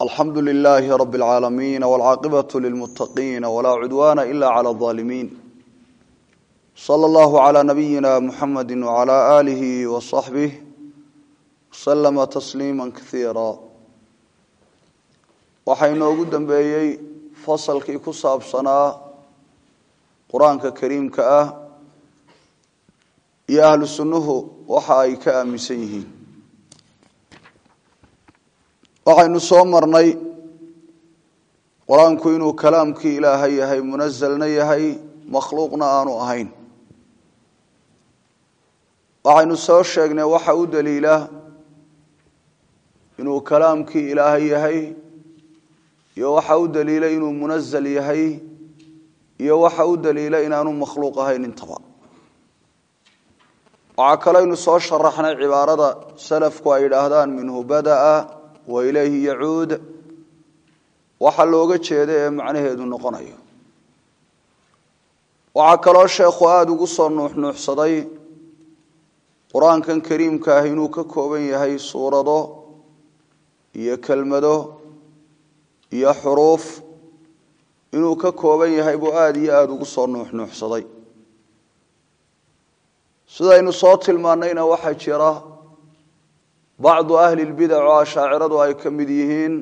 alxamdu lilaahi rab اlcaalamiin wاlcaaqibaة lilmutaqiin wlaa cudwana ila clى الظaalimiin slى اllahu عlى nabiyina muxamadi wعlى alihi وصaxbih wslama tasliima kaiira waxaa inoogu dambeeyey fasalkii ku saabsanaa qur-aanka kariimka ah iyo ahlu sunnuhu waxa ay ka aaminsan yihiin waxaynu soo marnay qur-aanku inuu kalaamkii ilaahay yahay munazelna yahay makhluuqna aanu ahayn waxaynu soo sheegnay waxa u daliila inuu kalaamkii ilaahay yahay iyo waxa u daliila inuu munazal yahay iyo waxa u daliila inaanu makhluuq ahayn intaba waxaa kaleynu soo sharaxnay cibaarada salafku ay yidhaahdaan minhu badaa wa ilayhi yacuud waxa looga jeeda ee macnaheedu noqonayo waxaa kaloo sheekhu aada ugu soo nuuxnuuxsaday qur-aankan kariimka ah inuu ka kooban yahay suurado iyo kelmado iyo xuruuf inuu ka kooban yahay buu aada iyo aada ugu soo nuuxnuuxsaday sidaynu soo tilmaannayna waxaa jira bacdu ahli lbidac oo ashaaciradu ay ka mid yihiin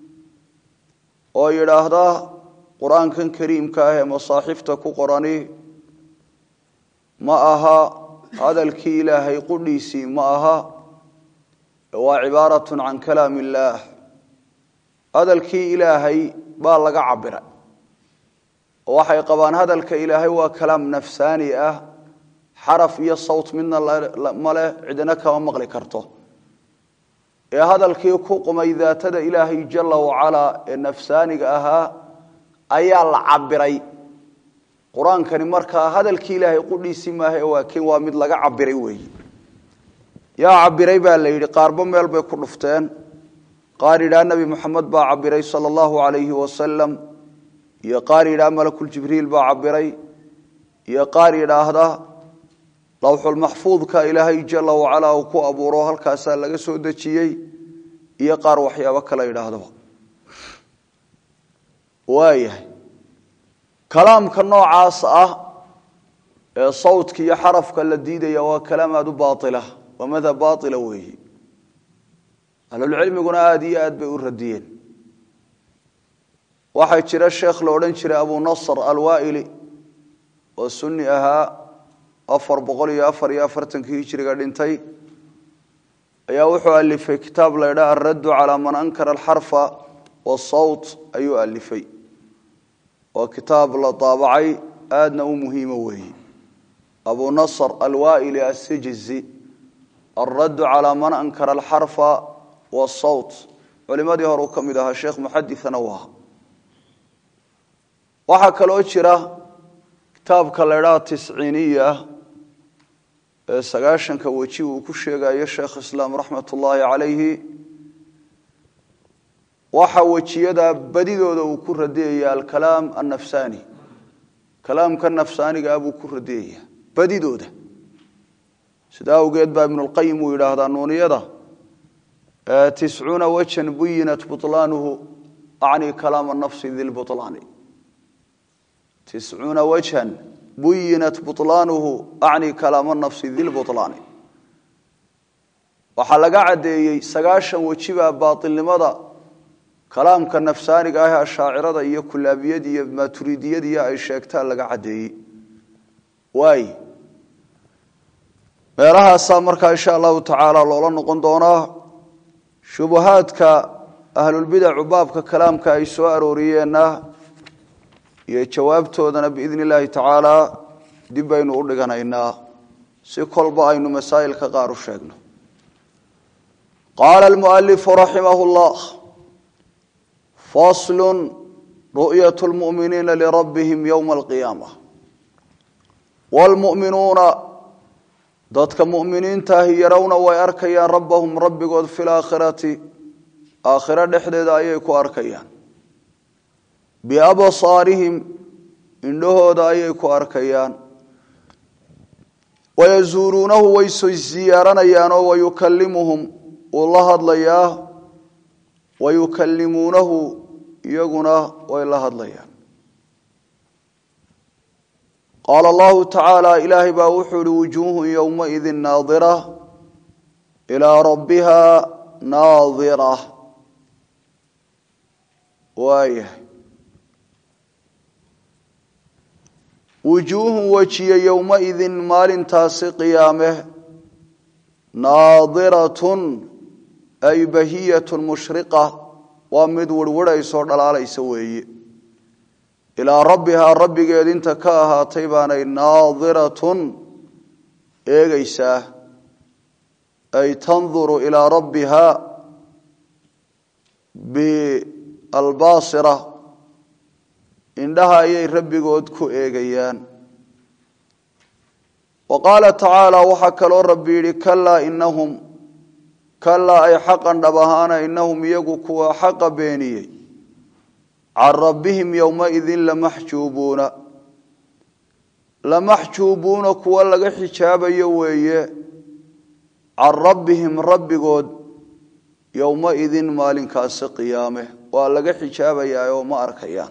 oo yidhaahda qur-aankan kariimka ah ee masaaxifta ku qorani ma aha hadalkii ilaahay qudhiisii ma aha waa cibaaratun can kalaam illaah hadalkii ilaahay baa laga cabira oo waxay qabaan hadalka ilaahay waa kalaam nafsaani ah xaraf iyo sawt midna male cidina kama maqli karto ee hadalkii ku qumay daatada ilaahay jala wacalaa ee nafsaaniga ahaa ayaa la cabiray qur-aankani markaa hadalkii ilaahay qudhiisii maaha waakin waa mid laga cabiray weeyi yaa cabiray baa la yidhi qaarba meel bay ku dhufteen qaar yidhaha nebi moxamed baa cabiray sala allahu alayhi wasalam iyo qaar yidhaha malakuljibriil baa cabiray iyo qaar yidhaahda lawxulmaxfuudka ilaahay jala wacalaa uu ku abuuro halkaasaa laga soo dejiyey iyo qaar waxyaabo kale yidhaahdaba waayahay kalaamka noocaas ah ee sawdka iyo xarafka la diidaya waa kalaam aada u baila waa madhab baila weeyi ahlulcilmiguna aada iyo aad bay u radiyeen waxaa jira sheekh la odhan jiray abu nasr alwaa'ili oo sunni ahaa afar boqol iyo afar iyo afartankii hijiriga dhintay ayaa wuxuu alifay kitaab la ydhaha alraddu calaa man ankara alxarfa wasawt ayuu alifay waa kitaab la daabacay aadna u muhiimo weeyi abu nasr alwaa'ili asijizi alraddu calaa man ankara alxarfa wasawt culimadii hore uu ka mid ahaa sheekh muxadithana u ahaa waxaa kaloo jira kitaabka la ydhaha tisciiniya ee sagaashanka weji uu ku sheegayo sheekh islaam raxmat ullaahi calayhi waxa wejiyada badidooda uu ku radiyaya alkalaam annafsaani kalaamka nafsaaniga ah buu ku radiyaya badidooda sida awgeed baa ibnulqayim uu yidhaahdaa nuuniyada tiscuuna wajan buyinat butlaanuhu acni kalaama nafsi dilbulaani tiscuuna wajhan buyinat butlaanuhu acni kalaama nafsi dilbulaani waxaa laga caddeeyey sagaashan wejibaa baailnimada kalaamka nafsaaniga ah ee ashaacirada iyo kulaabiyada iyo maaturidiyadiiyo ay sheegtaan laga caddeeyey waay meelahaasaa markaa insha allahu tacaala loola noqon doonaa shubahaadka ahlulbidacu baabka kalaamka ay soo arooriyeenna iyo jawaabtoodana biidn illaahi tacaala dib baynu u dhiganaynaa si kolba aynu masaa'ilka qaar u sheegno qaala almualifu raximah llah faslu ru'yat lmu'miniina lirabbihim yowma alqiyaama wlmu'minuuna dadka mu'miniintaahi yarowna way arkayaan rabbahum rabbigood fi laakhirati aakhiro dhexdeeda ayay ku arkayaan biabsaarihim indhahooda ayay ku arkayaan wayasuuluunahu way siyaaranayaan oo wayukalimuhum uu la hadlayaa wayukallimuunahu iyaguna way la hadlayaan qaala allahu tacaala ilaahay baa wuxuu ihi wujuuhun yowmaidin naadira ilaa rabbiha naadira waayahay wujuuhun wejiye yowmaidin maalintaasi qiyaame naadiratun ay bahiyatun mushriqa waa mid wirhwidhaysoo dhalaalaysa weeye ilaa rabbihaa rabbigeed inta ka ahaatay baanay naadiratun eegaysaa ay tanduru ilaa rabbihaa bialbaasira indhaha ayay rabbigood ku eegayaan wa qaala tacaala waxaa kaloo rabbi yidhi kalaa inahum kalaa ay xaqan dhab ahaana inahum iyagu kuwa xaqa beeniyey can rabbihim yowmaidin lamaxjuubuuna lamaxjuubuuna kuwa laga xijaabayo weeye can rabbihim rabbigood yowmaidin maalinkaasi qiyaame waa laga xijaabayaa oo ma arkayaan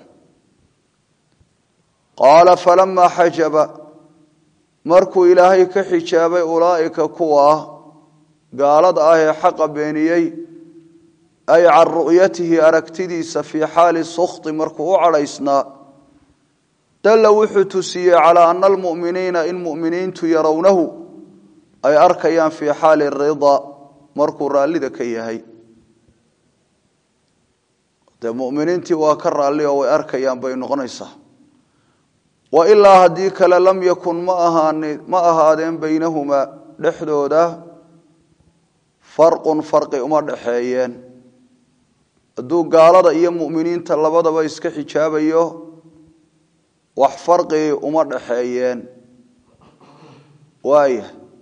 qaala falamaa xajaba markuu ilaahay ka xijaabay ulaa'ika kuwa gaalada ah ee xaqa beeniyey ay can ru'yatihi aragtidiisa fii xaali sukti markuu u cadhaysnaa dalla wuxuu tusiyey calaa ana almu'miniina in mu'miniintu yarownahu ay arkayaan fii xaali ridaa markuu raallida ka yahay dee muminiintii waa ka raalli oo way arkayaan bay noqonaysaa wa ilaa haddii kale lam yakun ma ahaan ma ahaadeen baynahumaa dhexdooda farqun farqi uma dhexeeyeen hadduu gaalada iyo mu'miniinta labadaba iska xijaabayo wax farqi uma dhexeeyeen waaya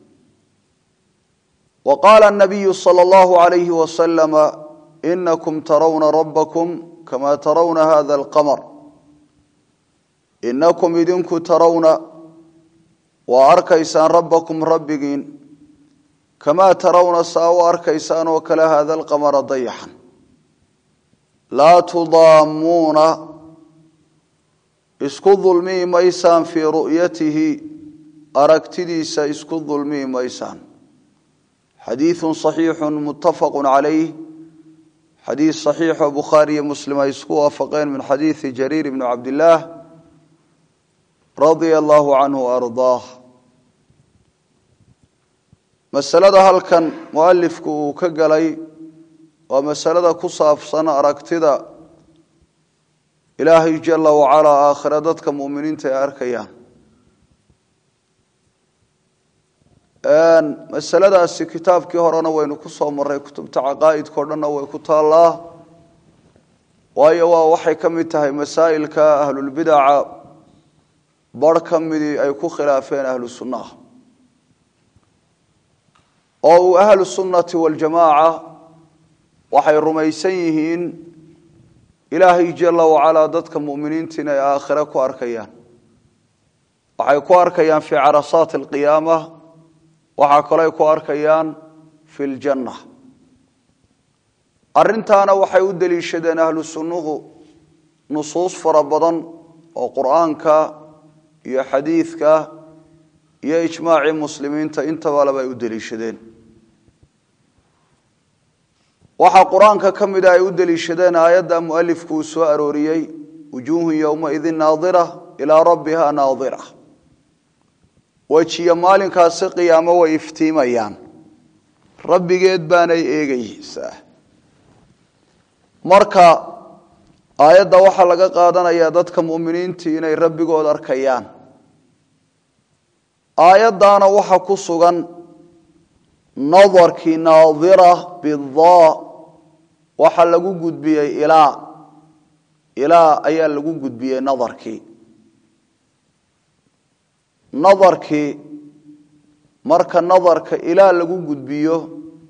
wa qaala nabiyu sala allahu alayhi wasalama inakum tarawna rabbakum kama tarawna hada alqamar inakum idinku tarawna waa arkaysaan rabbakum rabbigiin kamaa tarawna saa u arkaysaan oo kale hada alqamara dayaxan laa tudaamuuna isku dulmii maysaan fii ru'yatihi aragtidiisa isku dulmii maysaan xadiidu صaxiixu mutafaqu calayh xadiis صaxiixoo bukhaariyo muslim ay isku waafaqeen min xadiidi jariir bni cabdillaah radia allahu canhu ardaah masalada halkan mualifku uu ka galay waa masalada ku saabsan aragtida ilaahay jala wacalaa aakhira dadka muminiinta ay arkayaan masaladaasi kitaabkii horena waynu ku soo maray kutubta caqaa'idkao dhanna way ku taallaa waayo waa waxay ka mid tahay masaa'ilka ahlulbidaca bar ka midii ay ku khilaafeen ahlu sunnaha oo uu ahlu sunnati waljamaaca waxay rumaysan yihiin ilaahay jala wacalaa dadka muminiinta inay aakhire ku arkayaan waxay ku arkayaan fii carasaati alqiyaama waxaa kaloo ay ku arkayaan fi ljanna arrintaana waxay u deliishadeen ahlu sunnuhu nusuus fara badan oo qur'aanka iyo xadiidka iyo ijmaacii muslimiinta intaba laba ay u deliishadeen waxaa qur-aanka ka mida ay u deliishadeen aayadda mualifku uu soo arooriyey wujuuhun yowmaidin naadira ilaa rabbiha naadira wejiyo maalinkaasi qiyaamo way iftiimayaan rabbigeed baanay eegaysaa marka aayadda waxaa laga qaadanayaa dadka muminiintii inay rabbigood arkayaan aayaddaana waxa ku sugan nadarkii naadira bidaa waxaa lagu gudbiyey ilaa ilaa ayaa lagu gudbiyey nadarkii nadarkii marka nadarka ilaa lagu gudbiyo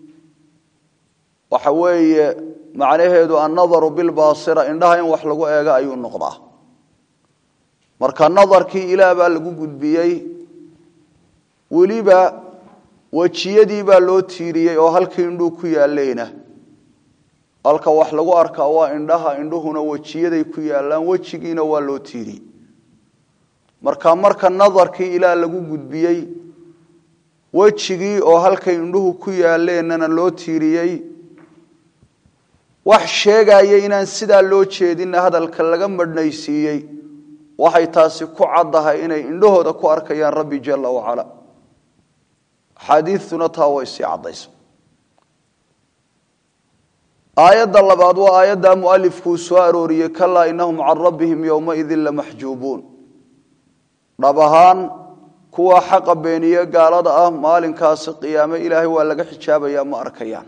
waxa weeye macnaheedu annadaru bilbaasira indhaha in wax lagu eego ayuu noqdaa marka nadarkii ilaa baa lagu gudbiyey weliba wejiyadii baa loo tiiriyey oo halkii indhuu ku yaaleyna halka wax lagu arkaa waa indhaha indhuhuna wejiyaday ku yaalaan wejigiina waa loo tiiriyey marka marka nadarkii ilaa lagu gudbiyey wejigii oo halkay indhuhu ku yaaleennana loo tiiriyey wax sheegaya inaan sidaa loo jeedinna hadalka laga madhnaysiiyey waxay taasi ku caddahay inay indhahooda ku arkayaan rabbi jalla wacala axaadiidtuna taa way sii caddaysa aayadda labaad waa aayadda mualifkuu soo arooriyey kalaa inahum can rabbihim yowmaidin lamaxjuubuun dhab ahaan kuwa xaqa beeniye gaalada ah maalinkaasi qiyaame ilaahay waa laga xijaabayaa ma arkayaan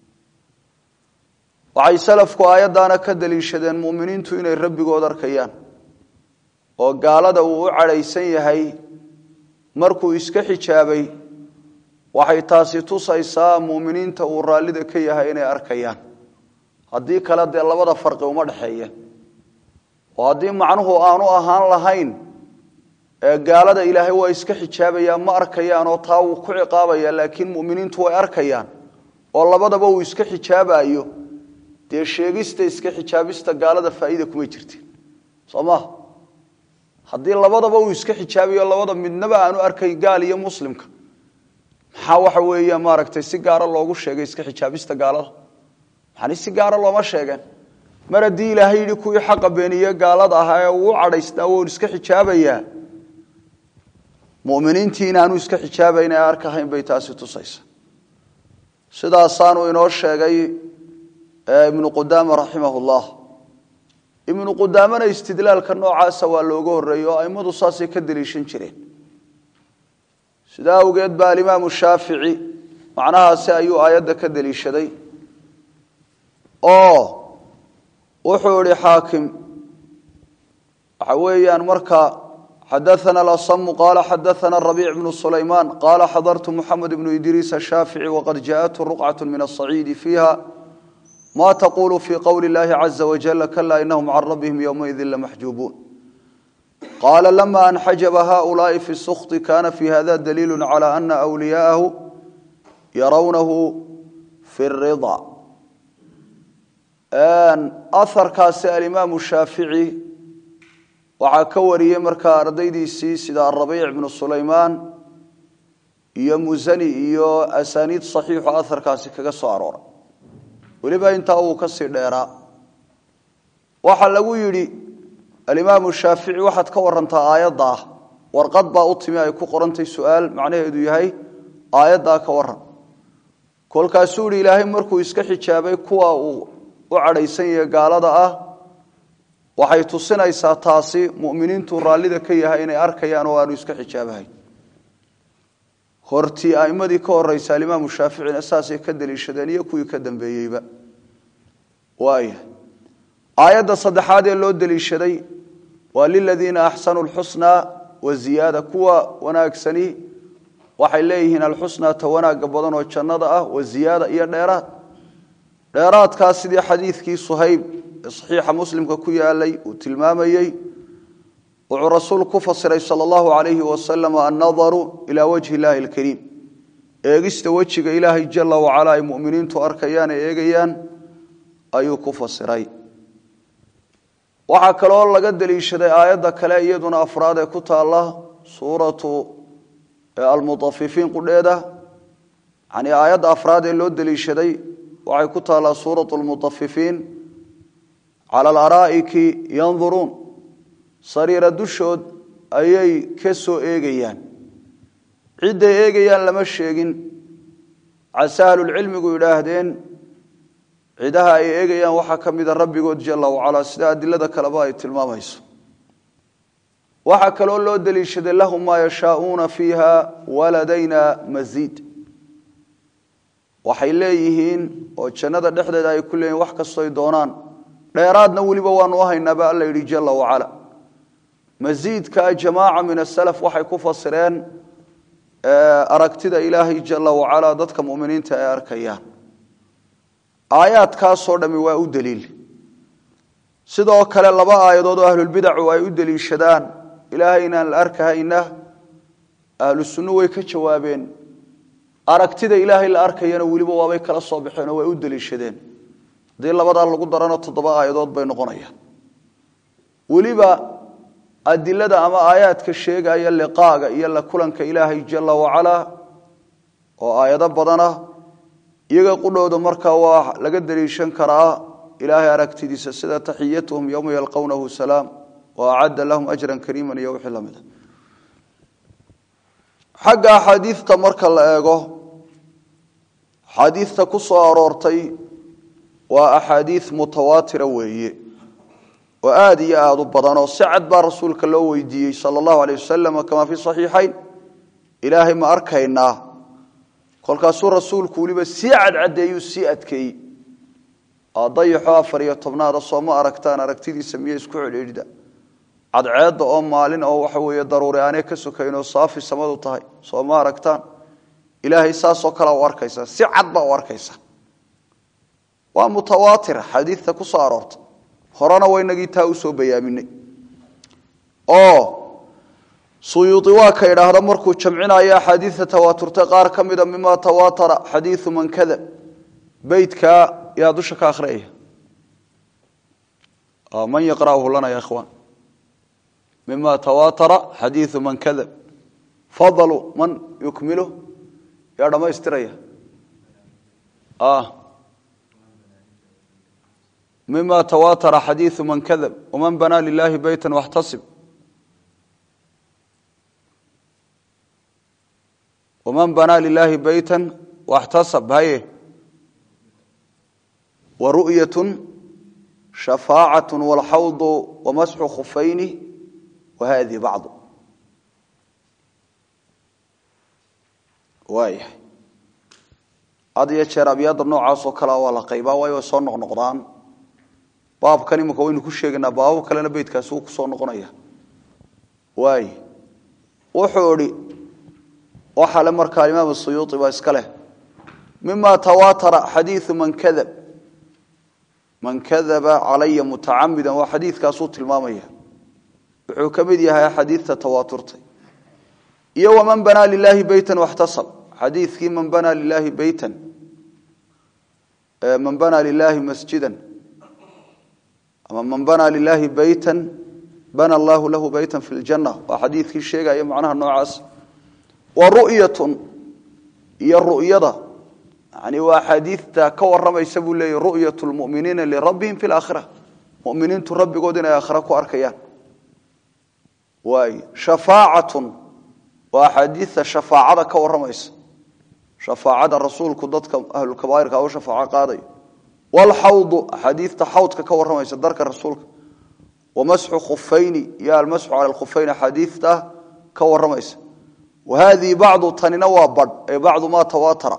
waxay salafku aayaddaana ka daliishadeen mu'miniintu inay rabbigood arkayaan oo gaalada uu u cadhaysan yahay markuu iska xijaabay waxay taasi tusaysaa mu'miniinta uu raallida ka yahay inay arkayaan haddii kale dee labada farqi uma dhexeeya oo haddii macnuhu aanu ahaan lahayn ee gaalada ilaahay waa iska xijaabayaa ma arkayaan oo taa wuu ku ciqaabaya laakiin mu'miniintu way arkayaan oo labadaba uu iska xijaabayo dee sheegista iska xijaabista gaalada faa'iida kuma jirtin soo maha haddii labadaba uu iska xijaabayo labada midnaba aanu arkay gaal iyo muslimka maxaa waxa weeya maaragtay si gaara loogu sheegay iska xijaabista gaalada maxani si gaara looma sheegeen mar haddii ilaahay yidhi kuwii xaqa beeniye gaalada ahaa ee uu cadhaysnaa woon iska xijaabayaa muminiintii inaanu iska xijaabayn ee arkahayn bay taasi tusaysa sidaasaanu inoo sheegay ibnu qudaama raximah llah ibnu qudaamana istidlaalka noocaasa waa looga horeeyey oo aimadu saasay ka deliishan jireen sidaa awgeed baa alimaamu shaafici macnahaasi ayuu aayadda ka deliishaday oo wuxuu ihi xaakim waxa weeyaan marka xadaana alasamu qaala xadaana rabiic bnu sulaymaan qaala xadartu muxamed bnu idriis ashaafici waqad jaaءathu ruqcat min asaciidi fiiha ma taqulu fi qowli اllahi caza wajala kala inahum can rabbihim ywmaidi lamaxjuubuun qaala lama anxajaba haؤulaai fi sukti kana fi hada daliilu calى ana wliyaahu yarawnahu fi الrida aharkaasi alimaamu shaafici waxaa ka wariyey markaa ardaydiisii sida arabiic bnu sulaymaan iyo musani iyo asaniid saxiixu aharkaasi kaga soo arooray weliba intaa uu kasii dheeraa waxaa lagu yidhi alimaamu shaafici waxaad ka warantaa aayadda ah warqad baa u timi ay ku qorantay su-aal macnaheedu yahay aayaddaa ka waran kolkaasuu yihi ilaahay markuu iska xijaabay kuwa uu u cadhaysan yahe gaalada ah waxay tusinaysaa taasi muminiintu raallida ka yahay inay arkayaan oo aanu iska xijaabahayn hortii aimadii ka horeysa alimaamu shaaficina saasay ka deliishadeen iyo kuwii ka dambeeyeyba waaya aayadda saddexaad ee loo deliishaday waa liladiina axsanuu lxusnaa waziyaada kuwa wanaagsani waxay leeyihiin alxusnaa ta wanaaga badan oo jannada ah waziyaada iyo dheeraad dheeraadkaas sidii xadiidkii suhayb ee saxiixa muslimka ku yaalay uu tilmaamayey wuxuu rasuulku ku fasiray sala allahu calayhi wasalam annadaru ilaa wajhi illaahi alkariim eegista wejiga ilaahay jala wacala ay muminiintu arkayaan ee eegayaan ayuu ku fasiray waxaa kaloo laga deliishaday aayadda kale iyaduna afraad ee ku taalla suuratu almutafifiin qudheeda yani aayadda afraad ee loo deliishaday waxay ku taallaa suuratu lmutafifiin cala alaraa'iki yanduruun sariira dushood ayay ka soo eegayaan cidday eegayaan lama sheegin case ahlulcilmigu yidhaahdeen cidaha ay eegayaan waxaa ka mida rabbigood jala wacalaa sida adilada kaleba ay tilmaamayso waxaa kaloo loo deliishaday lahum maa yashaauuna fiiha waladayna masiid waxay leeyihiin oo jannada dhexdeeda ay ku leeyihin wax kastoy doonaan dheeraadna weliba waanu haynaaba alla yidhi jala wacala masiidka jamaaca min asalaf waxay ku fasireen aragtida ilaahay jala wacala dadka muminiinta ay arkayaan aayaadkaasoo dhami waa u daliil sidoo kale laba aayadood oo ahlulbidacu ay u deliishadaan ilaahay inaan la arkahayna ahlu sunnu way ka jawaabeen aragtida ilaahay la arkayana weliba waabay kala soo baxeenoo way u deliishadeen haddii labadaa lagu darano toddoba aayadood bay noqonayaan weliba adilada ama aayaadka sheegaya liqaaga iyo la kulanka ilaahay jala wacalaa oo aayado badan ah iyaga qudhowda markaa waa laga daliishan karaa ilaahay aragtidiisa sida taxiyatuhum yowma yalqownahu salaam wa acadda lahum ajran kariiman iyo wixii lamid a xagga axaadiidta marka la eego axaadiidta ku soo aroortay waa axaadiid mutawaatira weeye oo aada iyo aada u badan oo si cad baa rasuulka loo weydiiyey sala allahu aleyh wasalam kamaa fi saxiixayn ilaahay ma arkaynaa kolkaasuu rasuulku weliba sii cadcadeeyuu sii adkeeyey dayaxo afar iyo tobnaada soo ma aragtaan aragtidiisa miya isku celcelida cadceedda oo maalin oo waxa weeye daruuri aanee ka sokaynoo saafi samadu tahay soo ma aragtaan ilaahay saasoo kalea u arkaysa si cad baa u arkaysa waa mutawaatir xadiidta ku soo aroorta horena waynagii taa usoo bayaaminay oo suyuudi waa ka idhaahda markuu jamcinayo axaadiidta tawaaturta qaar ka mida mima tawaatara xadiiu man kadab beytkaa yaa dusha ka akhriyaya man yaqra'uhu lana ya ikhwaan mima tawaatara xadiiu man kadab fadalu man yukmilu yaa dhammaystiraya mima tawaatara xadiiu man kadab waman banaa lilahi beyta waxtasib waman banaa lilahi beyta waxtasab haye wa ru'yatu shafaacat walxawdu wamasxu khufayni wa hadihi bacdu waayahay had iyo jeer abyaadda noocaasoo kalea waa la qaybaa waayo way soo noqnoqdaan baabkan imika waynu ku sheegaynaa baabab kalena beytkaasi wuu kusoo noqonaya waay wuxuu idhi waxaa le markaa imaam suyuuطi baa iska leh mima tawaatara xadiiu man kadab man kadaba calaya mutacamida waa xadiidkaasuu tilmaamaya wuxuu ka mid yahay xadiidta tawaaturtay iyo waman banaa lilahi beyta waxtasab xadiidkii man banaa lilahi beytan man banaa lilahi masjida ama man banaa lilahi beyta bana allahu lahu beyta fi ljana waa xadiidkii sheegaya macnaha noocaas wa ru'yatun iyo ru'yada yani waa axaadiidta ka waramaysa buu leeyahy ru'yat lmuminiina lirabbihim fi laakhira muminiintu rabbigood inay aakhira ku arkayaan waay shafaacatun waa axaadiidta shafaacada ka waramaysa shafaacada rasuulku dadka ahlulkabaa'irka u shafaaco qaadayo walxawdu axaadiidta xawdka ka waramaysa darka rasuulka wamasxu khufayni iyo almasxu cala lkhufayni axaadiidta ka waramaysa wa haadihi bacdu tanina waa badh ee bacdu maa tawaatara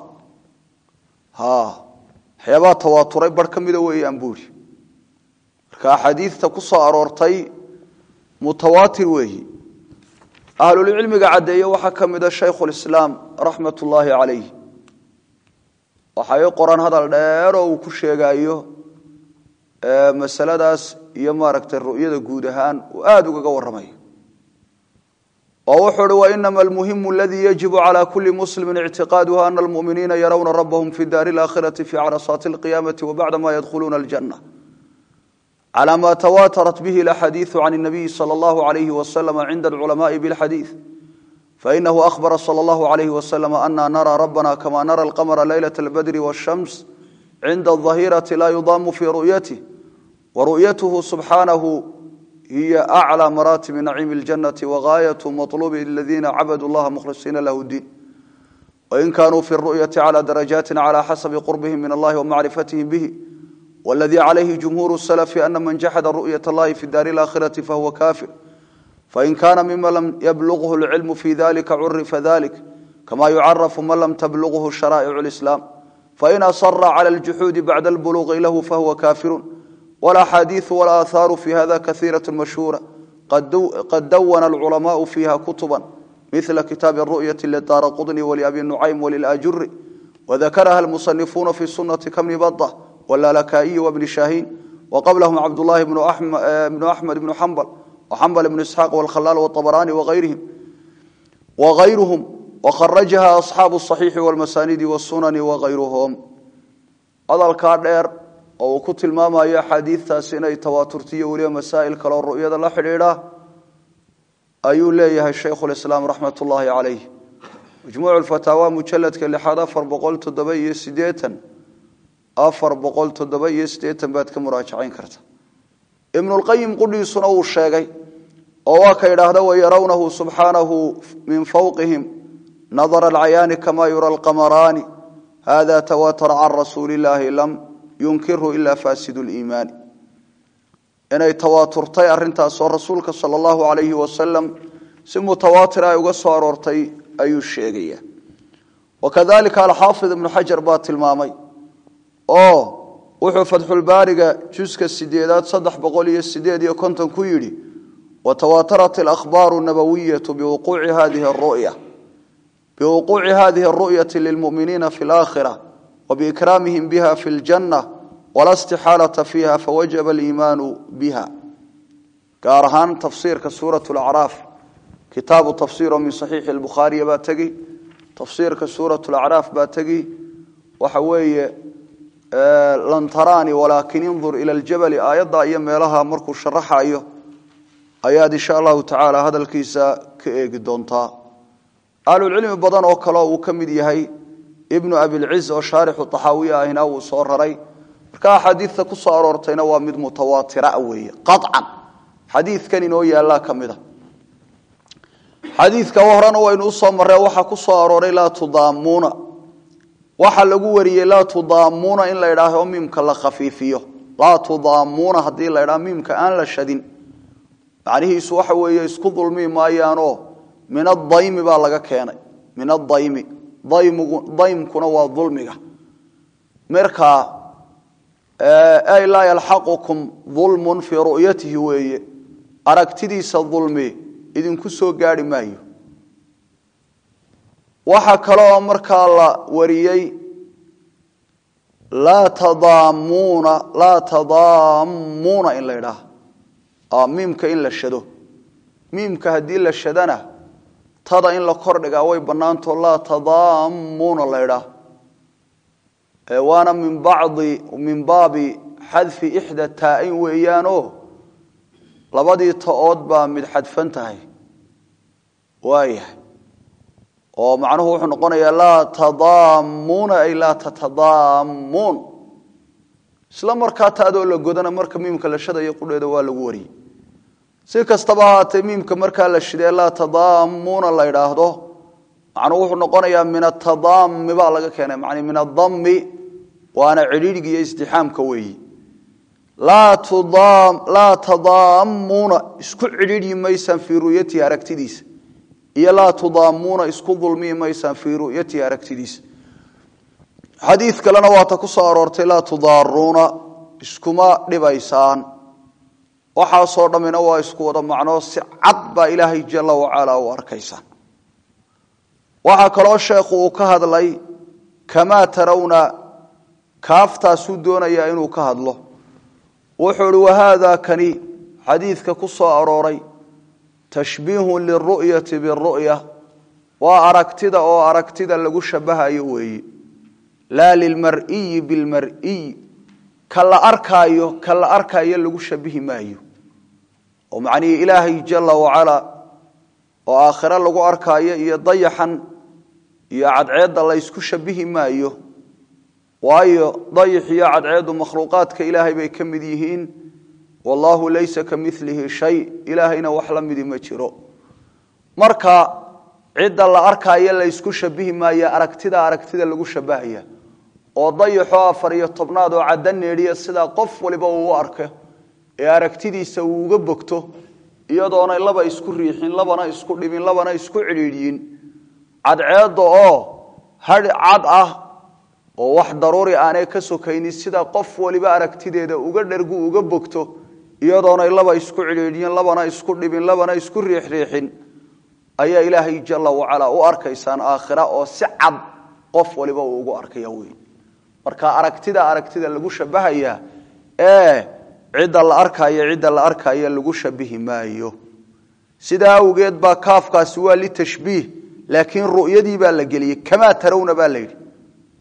waxyaabaa tawaaturay bar ka mida weeyaan buuri marka axaadiidta ku soo aroortay mutawaatir weeyi ahlulcilmiga caddeeye waxaa ka mida shaykhulislaam raxmat ullaahi calayh waxay qoran hadal dheer oo uu ku sheegayo masaladaas iyo maaragtay ru'yada guud ahaan uu aada ugaga warramayo oo wuxuu uhi wainama almuhimu aladii yajibu cala kuli muslimi ictiqaaduha ana almuminiina yarawna rabahum fi daari alaakhirati fi carasaati alqiyaamati wabacda ma yadkhuluuna aljanna cala ma tawaatarat bihi alaxadiidu can الnabiyi salى allahu alayhi wasalam cinda alculamaءi bilxadiid fainahu ahbara salى allahu alayhi wasalam ana nara rabbana kama nara alqamra laylaة albadri wاshams cinda alظahirati la yudaamu fi ru'yatih waru'yatuhu subxaanahu hiy aclى maraatib naciimi اljanati wagaayat maطlubi aladiina cabaduu llaha mukhlisiina lahu diin wain kanuu fi ru'yati clى darajaati clى xasabi qurbihim min allahi wamacrifatihim bihi wاladii calayhi jumhuur الslfi ana man jaxada ru'yaة اllahi fi daari اlaakhirati fahuwa kafir fain kana mima lam yablughu اlcilmu fi dalika curifa dalik kama yucarafu man lam tablughu sharaa'ic اlislaam fain asara clى اljuxuudi bacda اlbuluqi lahu fahuwa kafiru والاxاadiiث واlآثاar في hada kaثيiraة مashهوuرة qad dawna الcلماء فيha كتبا مثل kitاaب الرؤية لdار qطني ولأbي نعيم وللأjuri وذkrha المصنفuنa في السuنة kبن بطة واللالكائي وبن شاhين وqبلهم cبداللahi بن أحمد بن حنبل وحنبل بن اسحاq والkhلال والطبراني وغyرهم وkرجha أصحاaب الصحيiح والمسانيد والسنن وغyرهم hadalkaa dheer oo uu ku tilmaamayo axaadiidtaasi inay tawaaturtiyo weliba masaa'il kaleo ru'yada la xidhiidha ayuu leeyahay shaykhulislaam raxmat ullaahi calayh majmuucu lfataawa mujaladka lixaad afar boqol toddoba iyo siddeetan afar boqol toddoba iyo siddeetan baad ka muraajacayn karta ibnulqayim qudhiisuna wuu sheegay oo waa ka idhaahda wayarawnahu subxaanahu min fowqihim nadara alcayaani kama yura alqamaraani hada tawatara can rasuuli illaahi lam yunkirhu ila faasidu liimaani inay tawaaturtay arrintaasoo rasuulka sala allahu calayhi wasalam si mutawaatir ay uga soo aroortay ayuu sheegaya wakadalika alxaafid ibnu xajar baa tilmaamay oo wuxuu fatxulbaariga juska sideedaad saddex boqol iyo sideed iyo konton ku yidhi watawaatarat alakhbaaru nabawiyatu biwuquuci hadihi aru'ya biwuquuci hadihi aru'yati lilmu'miniina fi alaakhira wabiikraamihim biha fi ljanna wala istixaalata fiiha fawajaba aliimaanu biha gaar ahaan tafsiirka suurat lacraaf kitaabu tafsiiro min saxiixi lbukhaariya baa tegi tafsiirka suurat lacraaf baa tegi waxa weeye lan taraani walaakin indur ila ljabali aayadda iyo meelaha markuu sharaxayo ayaad insha allahu tacaala hadalkiisa ka eegi doontaa ahlulcilmi badan oo kale uu ka mid yahay ibnu abilciz oo shaarixu taxaawiya ahina wuu soo raray marka axaadiidta ku soo aroortayna waa mid mutawaatira weeye qacan xadiidkan inoo yaallaa ka mida xadiidka horena waynu usoo marree waxaa ku soo arooray laa tudaamuuna waxaa lagu wariyey laa tudaamuuna in la idhaaho miimka la khafiifiyo laa tudaamuuna haddii la idhaho miimka aan la shadin macnihiisu waxa weeye isku dulmi maayaanoo min adaymi baa laga keenay min adaymi daymkuna waa dulmiga marka ay laa yalxaqukum dulmun fii ru'yatihi weeye aragtidiisa dulmi idinku soo gaari maayo waxaa kaloo markaa la wariyey laa tadaamuuna laa tadaamuuna in la idhaaha miimka in la shado miimka haddii la shadana tada in la kordhigaa way bannaantao laa tadaamuuna la idhaah waana min bacdi min baabi xadfi ixda taa-in weeyaanoo labadii ta-ood baa mid xadfan tahay waayahay oo macnuhu wuxuu noqonayaa laa tadaamuuna ay laa tatadaamuun isla markaa taadoo la godana marka miimka la shadayo qudheeda waa lagu wariyey si kastaba ahaatee miimka markaa la shidee laa tadaamuuna la idhaahdo macnuhu wuxuu noqonayaa min atadaami baa laga keenay man min adami waana cidhiidhigi iyo istixaamka weeyi laa tadaamuuna isku cidhiidhi maysaan fii ru'yatihi aragtidiisa iyo laa tudaamuuna isku dulmi maysaan fii ru'yatihi aragtidiisa xadiid kalena waata ku soo aroortay laa tudaaruuna iskuma dhibaysaan waxaasoo dhammina waa isku wada macnoo si cad baa ilaahay jala wacala u arkaysaan waxaa kaloo sheekhu uu ka hadlay kamaa tarawna kaaftaasuu doonayaa inuu ka hadlo wuxuu ihi wahaada kani xadiidka ku soo arooray tashbiihun liru'yati biru'ya waa aragtida oo aragtida lagu shabahayo weeye laa lilmar'iyi bilmar'iy ka la arkaayo ka la arkaayo lagu shabihi maayo oo macnihii ilaahay jala wacala oo aakhiro lagu arkaayo iyo dayaxan iyo cadceedda la ysku shabihi maayo waayo dayix iyo cadceeddu makhluuqaadka ilaahay bay ka mid yihiin wallaahu laysa ka milihi shay ilaahayna wax la midi ma jiro marka cidda la arkaayo la ysku shabihi maayo aragtida aragtida lagu shabahaya oo dayaxoo afar iyo tobnaad oo cadda needhiya sidaa qof waliba uu u arko ee aragtidiisa uu uga bogto iyadoona laba isku riixin labana isku dhibin labana isku cidhiidhiyin cadceedda oo hadh cad ah oo wax daruuri aanay ka sokaynin sida qof waliba aragtideeda uga dhergu uga bogto iyadoona laba isku cidhiidhiyin labana isku dhibin labana isku riixriixin ayaa ilaahay jala wacalaa u arkaysaan aakhira oo si cad qof waliba uu ugu arkaya wey marka aragtida aragtida lagu shabahayaa ee cidda la arkaayo cidda la arkaayo lagu shabihi maayo sidaa awgeed baa kaafkaasi waa litashbiih laakiin ru'yadii baa la geliyey kamaa tarawna baa la yidhi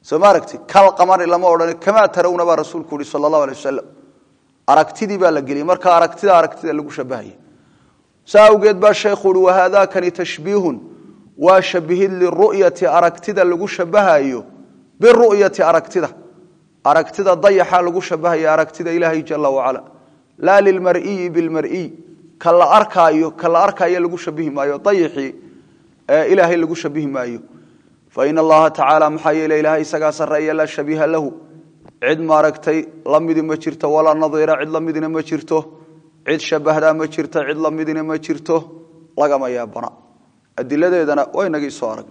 soo ma aragti kal qamari lama odhan kamaa tarawna baa rasuulku yihi sala allahu alay wasalam aragtidii baa la geliyey marka aragtida aragtida lagu shabahaya saa awgeed baa sheekhu uhi wahaadakani tashbiihun waa shabihid liru'yati aragtida lagu shabahayo biru'yati aragtida aragtida dayaxa lagu shabahaya aragtida ilaahay jala wacala laa lilmar'iyi bilmar'iy ka la arkaayo ka la arkaayo lagu shabihi maayo dayixii ilaahay lagu shabihi maayo fain allaha tacaala maxaa yeele ilahay isagaa sarreeya laa shabiiha lahu cid maaragtay la midi ma jirto walaa nadiira cid la midina ma jirto cid shabahdaa ma jirto cid la midina ma jirto lagama yaabana adiladeedana waa inagii soo arag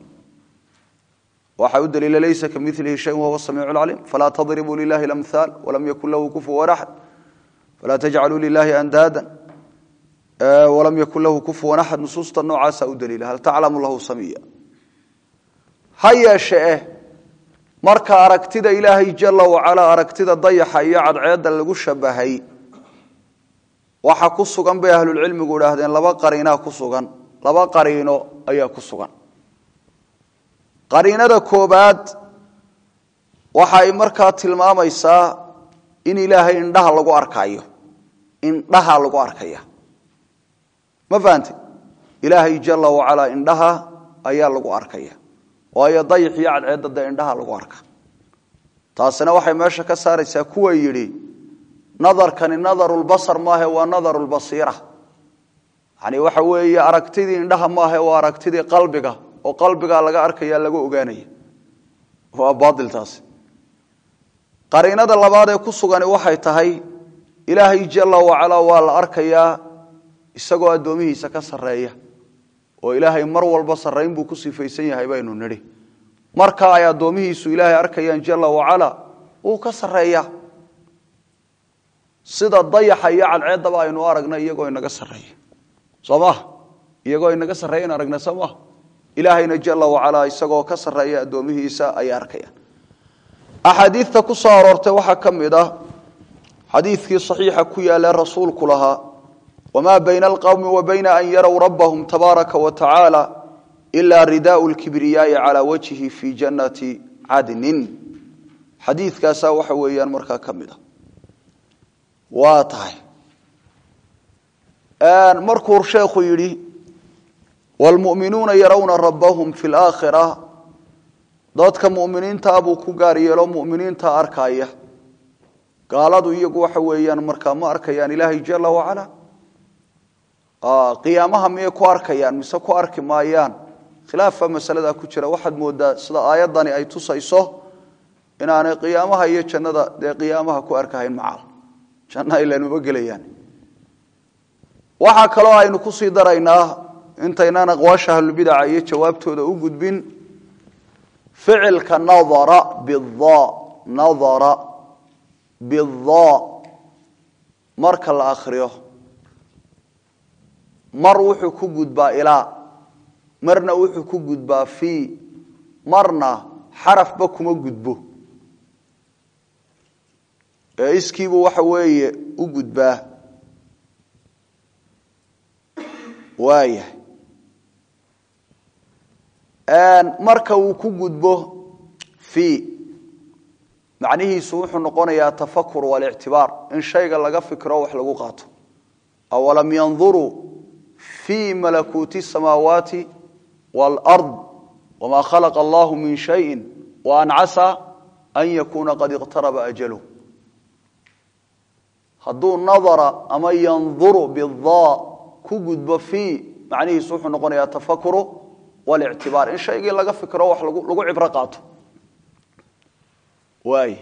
waxaa u daliila laysa kamilihi shayin wahuwa samiicu lcaliim falaa tadribuu lilahi lamhaal walam yakun lahu kufuwan axad falaa tajcaluu lilahi andaada walam yakun lahu kufuwan axad nusuusta noocaasa u daliila hal taclamu lahu samiya ha yeeshe eh marka aragtida ilaahay jala wacalaa aragtida dayaxa iyo cadceedda lagu shabahay waxa ku sugan bay ahlulcilmigu idhaahdeen laba qariinaa ku sugan laba qariino ayaa ku sugan qariinada koobaad waxay markaa tilmaamaysaa in ilaahay indhaha lagu arkayo indhaha lagu arkaya ma fahante ilaahay jala wacalaa indhaha ayaa lagu arkaya waayo dayax iyo cadceedda dee indhaha lagu arka taasina waxay meesha ka saaraysaa kuwa yidhi nadarkani nadarulbasar maahe waa nadarulbasiira yani waxa weeye aragtidii indhaha maahe waa aragtidii qalbiga oo qalbigaa laga arkaya laga ogaanaya waa baailtaasi qariinada labaad ee ku sugani waxay tahay ilaahay jala wacalaa waa la arkayaa isagoo addoomihiisa ka sarreeya oo ilaahay mar walba sarrayn buu ku sifaysan yahay baynu nidhi marka ay addoomihiisu ilaahay arkayaan jala wacala wuu ka sarreeyaa sida dayaxa iyo cadceeddaba aynu aragna iyagoo inaga sarreeya soo maha iyagoo inaga sarreeya in aragna soo maha ilaahayna jala wacalaa isagoo ka sarreeya addoomihiisa ayay arkayaan axaadiidta ku soo aroortay waxaa ka mid ah xadiidkii saxiixa ku yaalla rasuulku lahaa wma bayna alqowmi wa bayna an yarow rabbahum tabaaraka wa tacaala ila ridaau lkibriyaai calaa wajhi fi jannati cadnin xadiidkaasaa waxa weeyaan markaa ka mid a waa tahay markuu sheekhu yidhi wlmu'minuuna yarawna rabbahum fi laakhira dadka mu'miniintaa buu ku gaar yeelo mu'miniinta arkaya gaaladu iyagu waxa weeyaan markaa ma arkayaan ilaahay jala wacala qiyaamaha miyay ku arkayaan mise ku arki maayaan khilaafa masaladaa ku jira waxaad moodaa sida aayaddani ay tusayso inaanay qiyaamaha iyo jannada dee qiyaamaha ku arkahayn macal janna ilanuma gelayaan waxaa kaloo aynu kusii daraynaa intaynaan aqwaasha ahlubidaca iyo jawaabtooda u gudbin ficilka nadara bida nadara bida marka la akriyo mar wuxuu ku gudbaa ilaa marna wuxuu ku gudbaa fii marna xarafba kuma gudbo ee iskiibuu waxa weeye u gudbaa waayahay marka uu ku gudbo fii macnihiisu wuxuu noqonayaa tafakur walictibaar in shayga laga fikro wax lagu qaato awalam yanduruu في ملكوت السماوات والأرض وما خلق الله من شيء وأن عسى أن يكون قد اقترب أجله هدو نظر أما ينظر بالضاء كجد في معنيه سوح نقول يتفكر والاعتبار إن شيء لقى فكرة وح لقو عبرقاته واي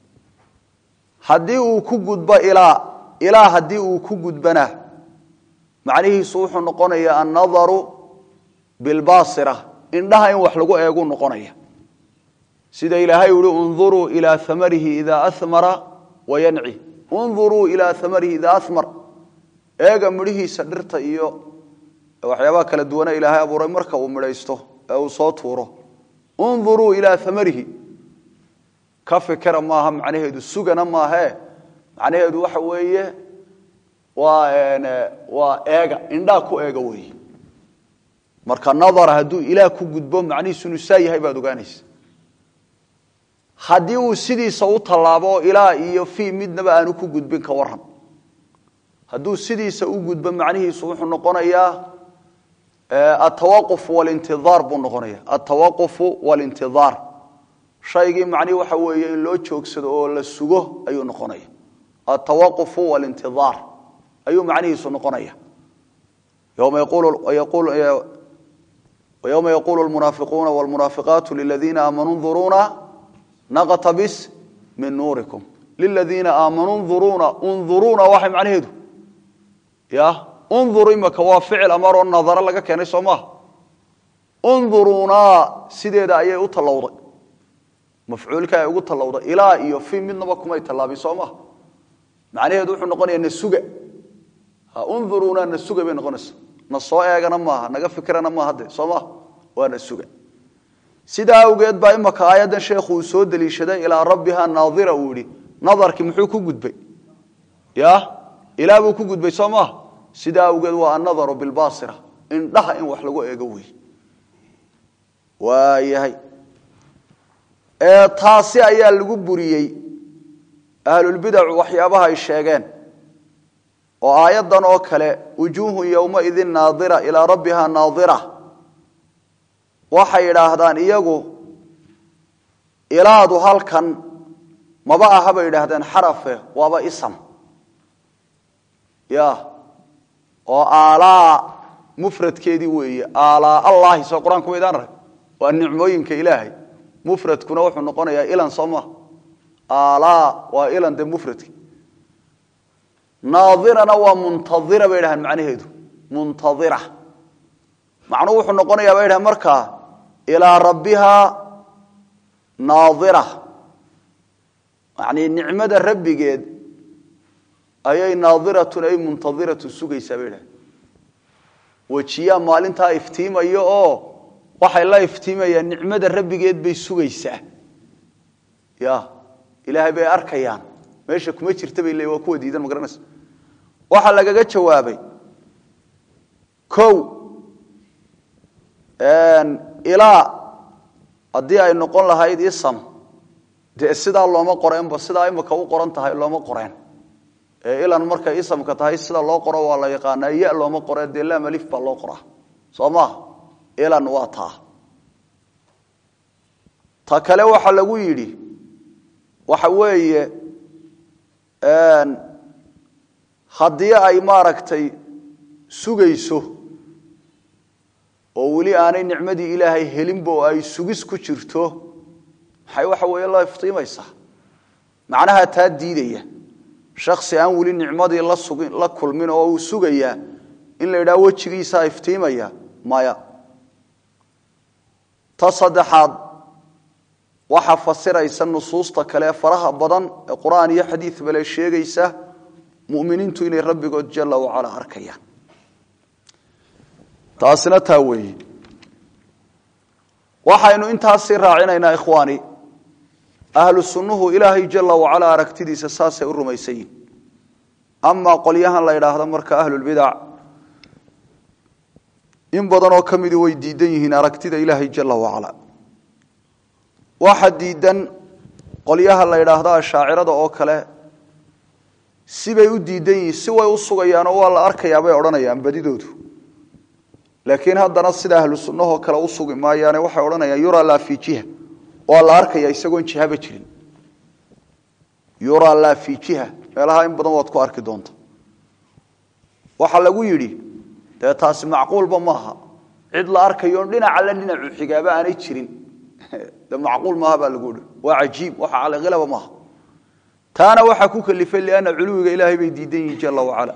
هدي كجد إلى إلى هدي كجد بناه macnihiisu wuxuu noqonayaa annadaru bilbaasira indhaha in wax lagu eeguu noqonaya sida ilaahay uhi unduruu ilaa amarihi idaa amara wayanci unduruu ilaa amarihi idaa amar eega midhihiisa dhirta iyo waxyaabaha kala duwana ilaahay abuuray marka uu midhaysto ee uu soo tuuro unduruu ilaa amarihi ka fikira maaha macnaheedu sugana maahe macnaheedu waxa weeye waa waa eega indhaa ku eega weeye marka nadara hadduu ilaah ku gudbo macnihiisu inuu saa yahay baad ogaanaysa haddii uu sidiisa u tallaabo ilaa iyo fii midnaba aanu ku gudbin ka waran hadduu sidiisa u gudbo macnihiisu wuxuu noqonayaa altawaquf walintidaar buu noqonaya altawaqufu walintidaar shaygii macnihi waxa weeye in loo joogsado oo la sugo ayuu noqonaya altawaqufu walintidaar ayuu macnihiisu noqonaya yowma yaqulu ويوم يقول المنافقون والمنافقات للذين آمنوا انظرونا نقتبس من نوركم للذين آمنوا انظرونا انظرونا waxay macnaheedu ya انظر imaka waa ficil amar oo nadara laga keenay soo maaha انظرونا sideeda ayay u tallowday mafcuulka ay ugu tallowday ilaa iyo fi midnaba kumay tallaabin soo maaha macnaheedu wuxuu noqonayaa nasuga انظرونا nasuga bay noqonaysaa na soo eegana maaha naga fikirana maaha de soo maha waana suga sidaa awgeed baa imaka aayaddan sheekhu uu soo deliishaday ilaa rabbiha naadira uu yihi nadarkii muxuu ku gudbay ya ilaa buu ku gudbay soo maaha sidaa awgeed waa annadaru bilbaasira indhaha in wax lagu eego wey waayahay taasi ayaa lagu buriyey ahlulbidacu waxyaabaha ay sheegeen oo aayaddan oo kale wujuuhun yowmaidin naadira ilaa rabbiha naadira waxay yidhaahdaan iyagu ilaadu halkan maba aha bay yidhaahdeen xarafe waaba isam ya oo aalaa mufradkeedii weeye aalaa allahi soo qur-aanku maydaan rag waa nicmooyinka ilaahay mufradkuna wuxuu noqonayaa ilan soo maha aalaa waa ilan dee mufradki naadirana waa muntaira bay dhahaan macnaheedu muntaira macnuhu wuxuu noqonayaa bay dhahaan markaa ilaa rabbiha naadira yani nicmada rabbigeed ayay naadiratun ay muntadiratun sugaysaa bay dhahaan wejiyaa maalintaa iftiimaya oo waxay la iftiimayaan nicmada rabbigeed bay sugaysaa ya ilaahay bay arkayaan meesha kuma jirta bay le waa kuwa diidan ma garanaysa waxaa lagaga jawaabay o ilaa haddii ay noqon lahayd isam dee sidaa looma qoreenba sidaa imika u qoran tahay looma qoreen ee ilan markay isamka tahay sida loo qoro waa la yaqaanaa ya looma qore dee lamalif baa loo qoraa soo maha ilan waa taa ta kale waxaa lagu yidhi waxa weeye haddii ay maaragtay sugayso oo weli aanay nicmadii ilaahay helinba oo ay sugis ku jirto maxay waxa weeye la iftiimaysaa macnaha taa diidaya shaksi aan weli nicmadii la sugin la kulmin oo uu sugayaa in la yidhaha wejigiisaa iftiimaya maya ta saddexaad waxaa fasiraysa nusuusta kale faraha badan ee qur-aan iyo xadiid bale sheegaysa muminiintu inay rabbigood jala wacala arkayaan taasina taa weeye waxaynu intaasii raacinaynaa ikhwaani ahlu sunnuhu ilaahay jala wacala aragtidiisa saasay u rumaysan yihin amaa qolyahan la yidhaahdo marka ahlulbidac in badanoo ka midi way diidan yihiin aragtida ilaahay jala wacala waxa diidan qolyaha la yidhaahdo ashaacirada oo kale sibay u diidan yihiin si way u sugayaanoo waa la arkayaa bay odhanayaan badidoodu laakiin haddana sida ahlu sunnahoo kale u sugi maayaane waxay odhanayaan yuraa laa fi jiha waa la arkaya isagoon jihaba jirin yuraa laa fi jiha meelaha in badan waad ku arki doonta waxaa lagu yidhi dee taasi macquulba maaha cid la arkayoon dhinaca la dhinacu xigaaba aanay jirin de macquul maaha baa lagu hi waa cajiib waxa calaqilaba maaha taana waxaa ku kalifay lianna culuwiga ilaahay bay diidan yihiin jala wacala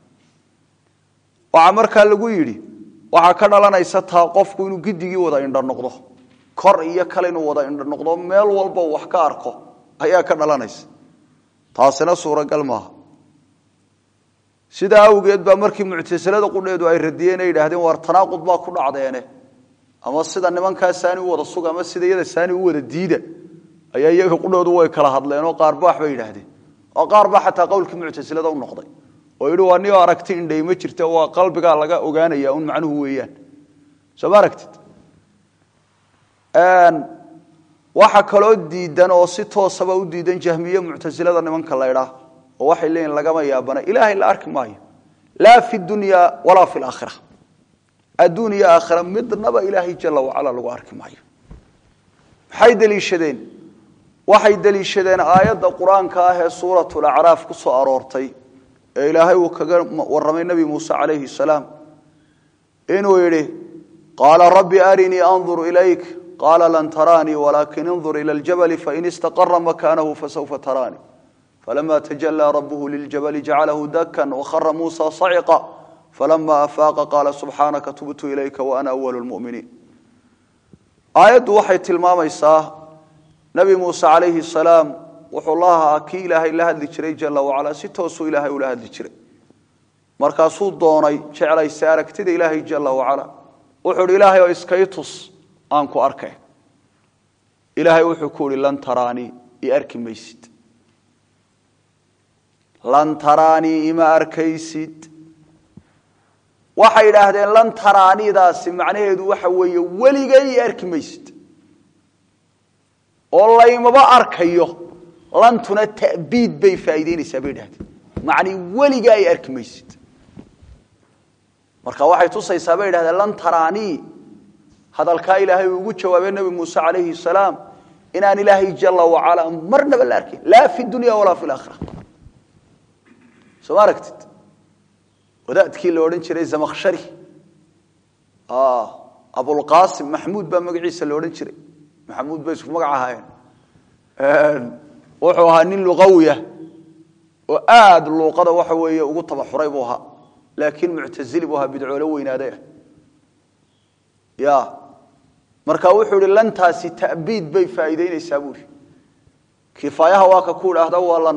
waxaa markaa lagu yidhi waxaa ka dhalanaysa taa qofku inuu gidigii wada indho noqdo kor iyo kale inuu wada indho noqdo meel walba wax ka arko ayaa ka dhalanaysa taasina suuragal maaha sidaa awgeed baa markii muctasilada qudheedu ay radiyeen ay yidhaahdeen waar tanaaqud baa ku dhacdeene ama sida nimankaa saani u wada suga ama sida iyada saani u wada diida ayaa iyaga qudhoodu way kala hadleen oo qaar baax bay yidhaahdeen oo qaar baa xataa qowlkii muctasilada u noqday oo yidhi waa nioo aragti indhay ma jirta waa qalbigaa laga ogaanaya un macnuhu weeyaan soo ma aragtid waxa kaloo diidan oo si toosaba u diidan jahmiye muctasilada nimanka laydhaa oo waxay leeyihin lagama yaabana ilaahay la arki maayo laa fi dunya walaa fi laakhira adduun iyo aakhira midnaba ilaahay jala wacala lagu arki maayo maxay deliishadeen waxay deliishadeen aayadda qur-aanka ah ee suuratu lacraaf ku soo aroortay ee ilaahay uu kaga warramay nebi muuse calayhi salaam inuu yidhi qaala rabbi arinii andur ilayk qaala lan taraanii walaakin indur ila ljabali fain istaqara makaanahu fasawfa taraanii falama tajalaa rabuhu liljabali jacalahu dakan wakhara muusa saciqa falama afaaqa qaala subxaanaka tubtu ilayka waana awalu lmuminiin aayaddu waxay tilmaamaysaa nabi muuse calayhi salaam wuxuu lahaa kii ilaahay la hadli jiray jala wacala si toosuu ilaahay ula hadli jiray markaasuu doonay jeclaysa aragtida ilaahay jala wacala wuxuu hi ilaahay oo iskay tus aan ku arkay ilaahay wuxuu ku uhi lan taraanii i arki maysid lan taraanii ima arkaysid waxay idhaahdeen lan taraanidaasi macnaheedu waxa weeye weligay i arki maysid oo laymaba arkayo lantuna ta'biid bay faa'iideynaysaa bay idhahdeen macnii weligaa i arki maysid marka waxay tusaysaa bay idhahdeen lan taraanii hadalkaa ilaahay uu ugu jawaabay nebi muuse calayhi salaam inaan ilaahay jala wacala marnaba la arkayn laa fi dunya walaa fi laakhira soo ma aragtid wadaadkii la odhan jiray zamakhshari abulqaasim maxmuud baa magaciisa la odhan jiray maxamuud bay isku magac ahaayeen wuxuu ahaa nin luqawiya oo aada luuqada waxa weeye ugu tabaxuray buu ahaa laakiin muctazili buu ahaa bidcoolo weynaaday ah ya marka wuxuu ihi lantaasi ta'biid bay faa'iideynaysaa buuri kifaayaha waa ka ku idhaahda waa lan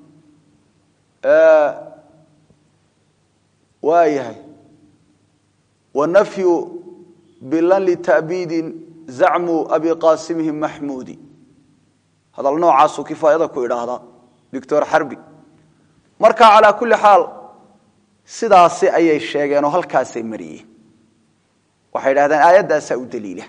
waa yahay wanafyu bilan lita'biidin zacmu abi qaasimihim maxmuudi hadal noocaasuu kifaayada ku idhaahdaa doctor xarbi marka calaa kulli xaal sidaasi ayay sheegeen oo halkaasay mariyeen waxay idhahdeen aayaddaasaa u daliila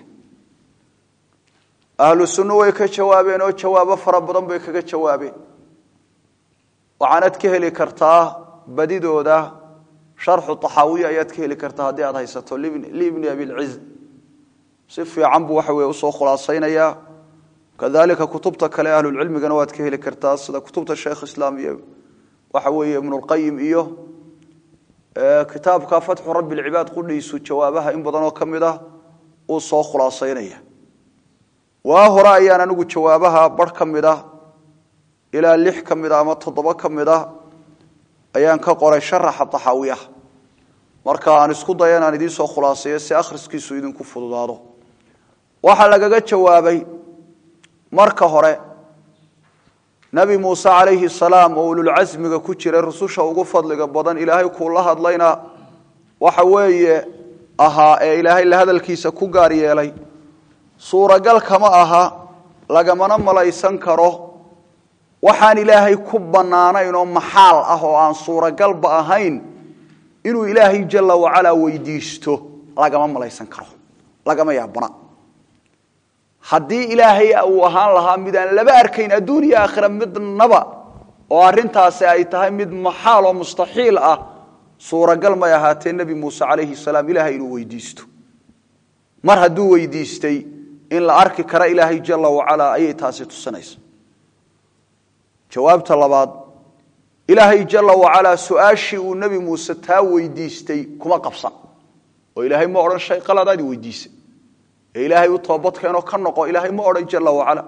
ahlu sunno way ka jawaabeen oo jawaabo fara badan bay kaga jawaabeen waxaanad ka heli kartaa badidooda sharxu taxaawiya ayaad ka heli kartaa haddii aad haysato libni abilciz si fiican buu waxa weye usoo khulaasaynayaa kadalika kutubta kale ahlulcilmigana waad ka heli kartaa sida kutubta sheekh islaam iyo waxa weeye ibnulqayim iyo kitaabka fatxu rabbi lcibaad qudhiisu jawaabaha in badanoo ka mid ah uu soo khulaasaynaya waa hore ayaan anigu jawaabaha bar ka mid ah ilaa lix ka mid ah ama toddoba ka mid ah ayaan ka qoray sharaxa taxaawiyaha marka aan isku daya inaan idiin soo khulaaseeyo si akhriskiisu idinku fududaado waxaa lagaga jawaabay marka hore nabi muuse calayhi salaam oo ululcasmiga ku jiray rususha ugu fadliga badan ilaahay kuula hadlayna waxa weeye ahaa ee ilaahay la hadalkiisa ku gaar yeelay suuragal kama aha lagamana malaysan karo waxaan ilaahay ku bannaanayn oo maxaal ah oo aan suuragalba ahayn inuu ilaahay jala wacalaa weydiisto lagama malaysan karo lagama yaabana haddii ilaahay uu ahaan lahaa mid aan laba arkayn adduun iyo aakhira midnaba oo arintaasi ay tahay mid maxaal oo mustaxiil ah suuragal may ahaatee nebi muuse calayhi salaam ilaahay inuu weydiisto mar hadduu weydiistay in la arki kara ilaahay jala wacalaa ayay taasi tusinaysa jawaabta labaad ilaahay jala wacalaa su-aashii uu nebi muuse taa weydiistay kuma qabsan oo ilaahay ma odhan shay qaladaadi weydiisay ee ilaahay u toobadkeenoo ka noqo ilaahay ma odhan jala wacala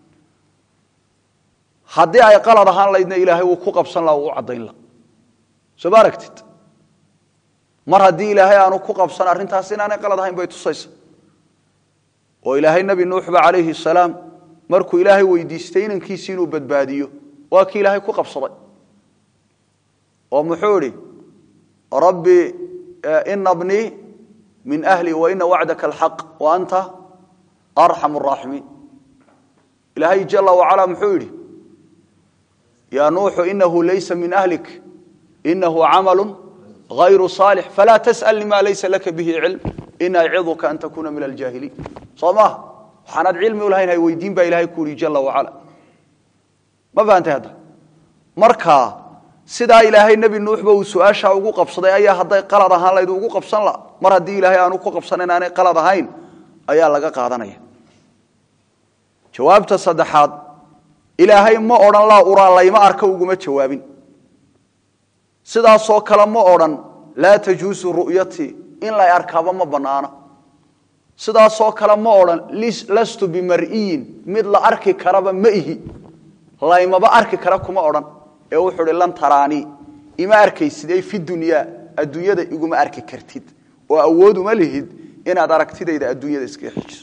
haddii ay qalad ahaan laydna ilaahay wuu ku qabsan laha uu u caddayn laha soo ma aragtid mar haddii ilaahay aanu ku qabsan arrintaas inaanay qalad ahayn bay tusaysa oo ilaahay nebi nuuxba calayhi salaam markuu ilaahay weydiistay inankiisii inuu badbaadiyo waa kii ilaahay ku qabsaday oo muxuu idhi rabbi ina bnii min ahli waina wacdaka alxaq wa anta arxam araaximiin ilaahay jala wacala muxuu yidhi yaa nuuxu inahu laysa min ahlik inahu camalu غayru صaalix falaa tasأl lima laysa laka bihi cilm in aciduka an takuna min aljaahiliin soo maha waxaanaad cilmi u lahayn hay weydiin baa ilahay ku yihi jala wacala ma fahantay hadda marka sidaa ilaahay nebi nuuxba uu su-aashaa ugu qabsaday ayaa hadday qalad ahaan layd ugu qabsan la mar haddii ilaahay aanu ku qabsanayn aanay qalad ahayn ayaa laga qaadanaya jawaabta saddexaad ilaahay ma odhan laa uraa layma arka uguma jawaabin sidaasoo kale ma odhan laa tajuusu ru'yatii in lay arkaaba ma bannaano sidaasoo kale ma odhan lastu bimar'iyin mid la arki karaba ma ihi laymaba arki kara kuma odhan ee wuxuu uhi lan taraanii ima arkaysid ay fi dunyaa adduunyada iguma arki kartid oo awood uma lihid inaad aragtidayda adduunyada iskaga xijiso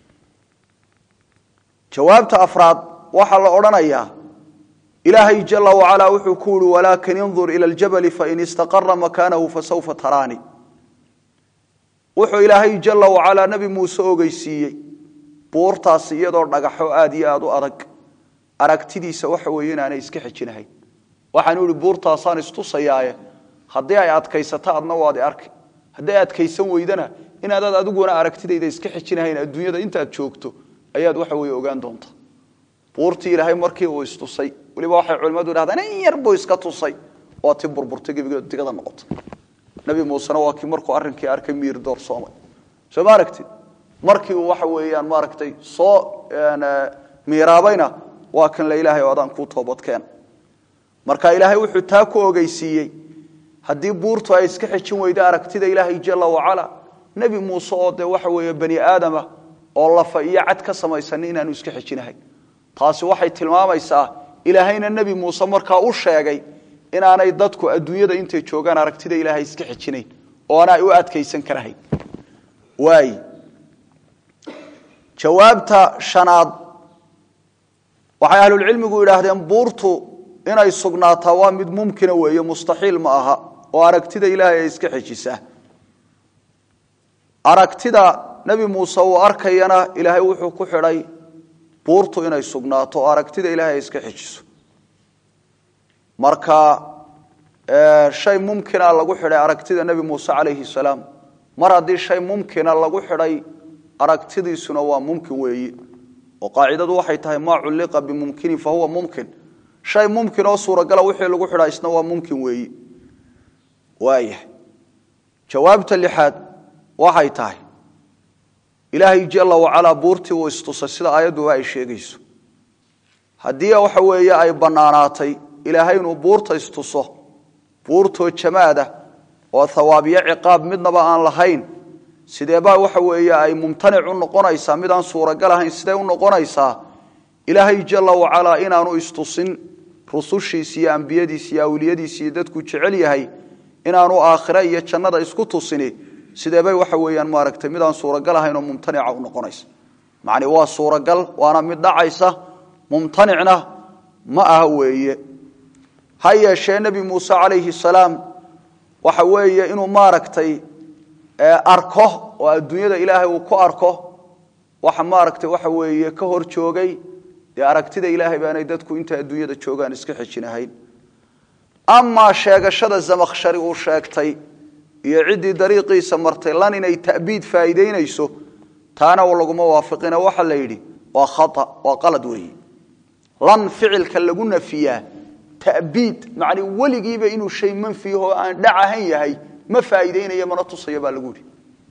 jawaabta afraad waxaa la odhanayaa ilaahay jala wacalaa wuxuu ku yihi walaakin indur ila ljabali fain istaqara makaanahu fasawfa taraanii wuxuu ilaahay jala wacalaa nebi muuse ogeysiiyey buurtaasi iyadoo dhagaxo aad iyo aad u adag aragtidiisa waxa weeye inaanay iska xejinahayn waxaanu ihi buurtaasaan istusayaaye haddii ay adkaysato adna waad i arki hadday adkaysan weydana inaadaad adiguna aragtidayda iska xejinahayn adduunyada intaad joogto ayaad waxa weye ogaan doonta buurtii ilaahay markii uu istusay weliba waxay culimmadu idhahdaan in yar buu iska tusay oo ti burburtay gebigeedu digada noqotay nabi muusena waa kii markuu arrinkii arkay miir doorsoomay soo ma aragtid markii uu waxa weeyaan maaragtay soo miiraabayna waa kan la ilaahay oo adaan kuu toobadkeena marka ilaahay wuxuu taa ku ogeysiiyey haddii buurtu ay iska xejin weydo aragtida ilaahay jala wacala nebi muuse oo dee waxa weeye bani aadama oo lafa iyo cad ka samaysan inaanu iska xejinahayn taasi waxay tilmaamaysaa ilaahayna nebi muuse markaa u sheegay inaanay dadku adduunyada intay joogaan aragtida ilaahay iska xejinayn oona ay u adkaysan karahayn waay jawaabta shanaad waxay ahlulcilmigu yidhaahdeen buurtu inay sugnaataa waa mid mumkina weeye mustaxiil ma aha oo aragtida ilaahay ay iska xejisaa aragtida nebi muuse uu arkayana ilaahay wuxuu ku xidhay buurtu inay sugnaato oo aragtida ilaahay ay iska xejiso marka shay mumkina lagu xidhay aragtida nebi muuse calayhi salaam mar haddii shay mumkina lagu xidhay aragtidiisuna waa mumkin weeye oo qaacidadu waxay tahay maa culliqa bimumkinin fa huwa mumkin shay mumkin oo suuragala wixii lagu xidhaa isna waa mumkin weeye waayahay jawaabta lixaad waxay tahay ilaahay jala wacalaa buurtii uu istusay sida aayadduba ay sheegayso haddii waxa weeye ay bannaanaatay ilaahay inuu buurta istuso buurtoo jamaada oo hawaabiyo ciqaab midnaba aan lahayn sideebaa waxa weeye ay mumtanic u noqonaysaa mid aan suuragal ahayn sidee u noqonaysaa ilaahay jala wacalaa inaanu istusin rusushiisi iyo ambiyadiisi iyo awliyadiisi iyo dadku jecel yahay inaanu aakhire iyo jannada isku tusini sideebay waxa weeyaan maaragtay mid aan suuragal ahayn oo mumtanica u noqonaysa macni waa suuragal waana mid dhacaysa mumtanicna ma aha weeye ha yeeshee nebi muuse calayhi salaam waxa weeye inuu maaragtay arko oo adduunyada ilaahay uu ku arko waxa maaragtay waxa weeye ka hor joogay dee aragtida ilaahay baanay dadku intay adduunyada joogaan iska xejinahayn amaa sheegashada zamakhshari uu sheegtay iyo ciddii dariiqiisa martay lan inay ta'biid faa'iidaynayso taana laguma waafiqina waxa la yidhi waa khata waa qalad weeye lan ficilka lagu nafiyaa ta'biid macni weligiiba inuu shay manfiyahoo aan dhac ahan yahay ma faa'iideynaya mana tusaya baa lagu yidhi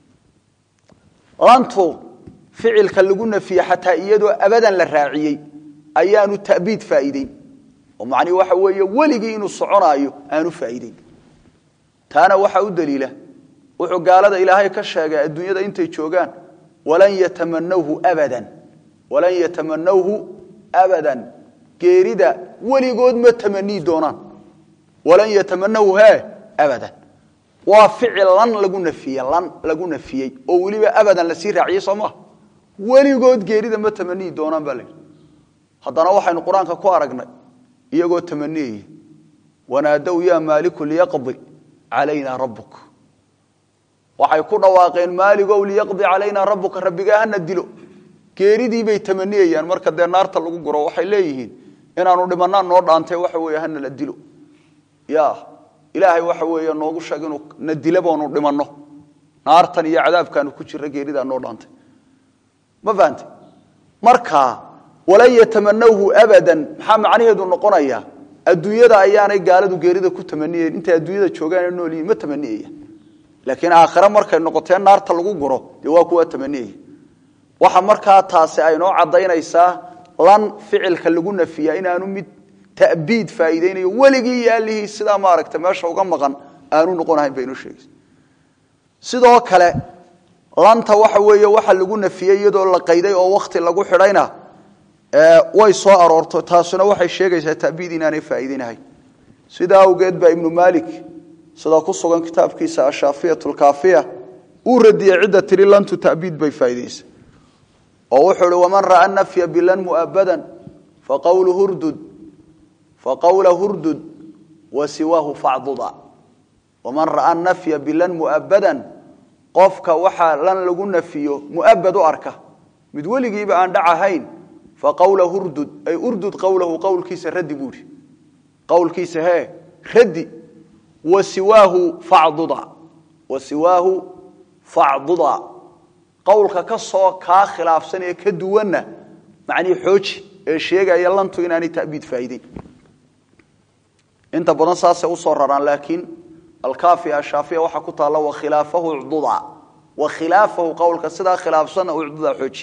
lantu ficilka lagu nafiye xataa iyadoo abadan la raaciyey ayaanu ta'biid faa'iideyn oo macnihi waxa weeye weligii inuu soconaayo aanu faa'iideyn taana waxaa u daliila wuxuu gaalada ilaahay ka sheegay adduunyada intay joogaan walan yatamanawhu abadan walan yatamanawhu abadan geerida weligood ma tamanii doonaan walan yatamanawhu he abadan waa ficil lan lagu nafiyey lan lagu nafiyey oo weliba abadan lasii raaciyey soo maha weligood geerida ma tamanii doonaan baa layidhi haddana waxaynu qur-aanka ku aragnay iyagoo tamaniyaya wanaadow yaa maaliku liyaqdi calayna rabbuk waxay ku dhawaaqeen maaligow liyaqdi calayna rabbuka rabbigaa hana dilo geeridii bay tamaniyayaan marka dee naarta lagu guro waxay leeyihiin inaanu dhimanaan noo dhaantay waxa weeye hana la dilo ya ilaahay waxa weeye noogu sheeg inuu na dila boonu dhimanno naartan iyo cadaabkaanu ku jirra geeridaa noo dhaantay ma fahante marka walan yatamanawhu abadan maxaa macnaheedu noqonaya adduunyada ayaanay gaaladu geerida ku tamaniyeyn intay adduunyada joogaan nool yihiin ma tamaniyaya laakiin aakhire markay noqotee naarta lagu guro dee waa kuwa tamaniyaya waxa markaa taasi ay noo cadaynaysaa lan ficilka lagu nafiya inaanu mid ta'biid faa'iideynayo weligii iyo allihii sidaa maaragta meesha uga maqan aanu noqonahayn bay inoo sheegaysa sidoo kale lanta waxa weeye waxa lagu nafiyey iyadoo la qayday oo wakti lagu xidhayna way soo aroorto taasuna waxay sheegaysaa ta'biid inaanay faa'iideynahayn sidaa awgeed baa ibnu maalik sida ku sugan kitaabkiisa ashaafiyatu lkaafiya uu radiyey cidda tiri lantu ta'biid bay faa'iideysa oo wuxuu uhi waman ra'a nafya bilan mu'abadan faqawlu hurdud faqawla hurdud wa siwaahu facduda waman ra'a nafya bilan mu'abadan qofka waxaa lan lagu nafiyo mu'abad u arka mid weligiiba aan dhac ahayn faqawla hurdud ay urdud qawlahu qowlkiisa raddi buuhi qowlkiisa hee raddi wa siwaahu facduda wa siwaahu facduda qowlka ka soo kaa khilaafsan ee ka duwanna macnihii xooji ee sheegaya lantu inaanay ta'biid faa'iideyn inta badan saasay usoo raraan laakiin alkaafi ashaafiya waxaa ku taalla wakhilaafahu ucduda wakhilaafahu qowlka sidaa khilaafsanna ucduda xooji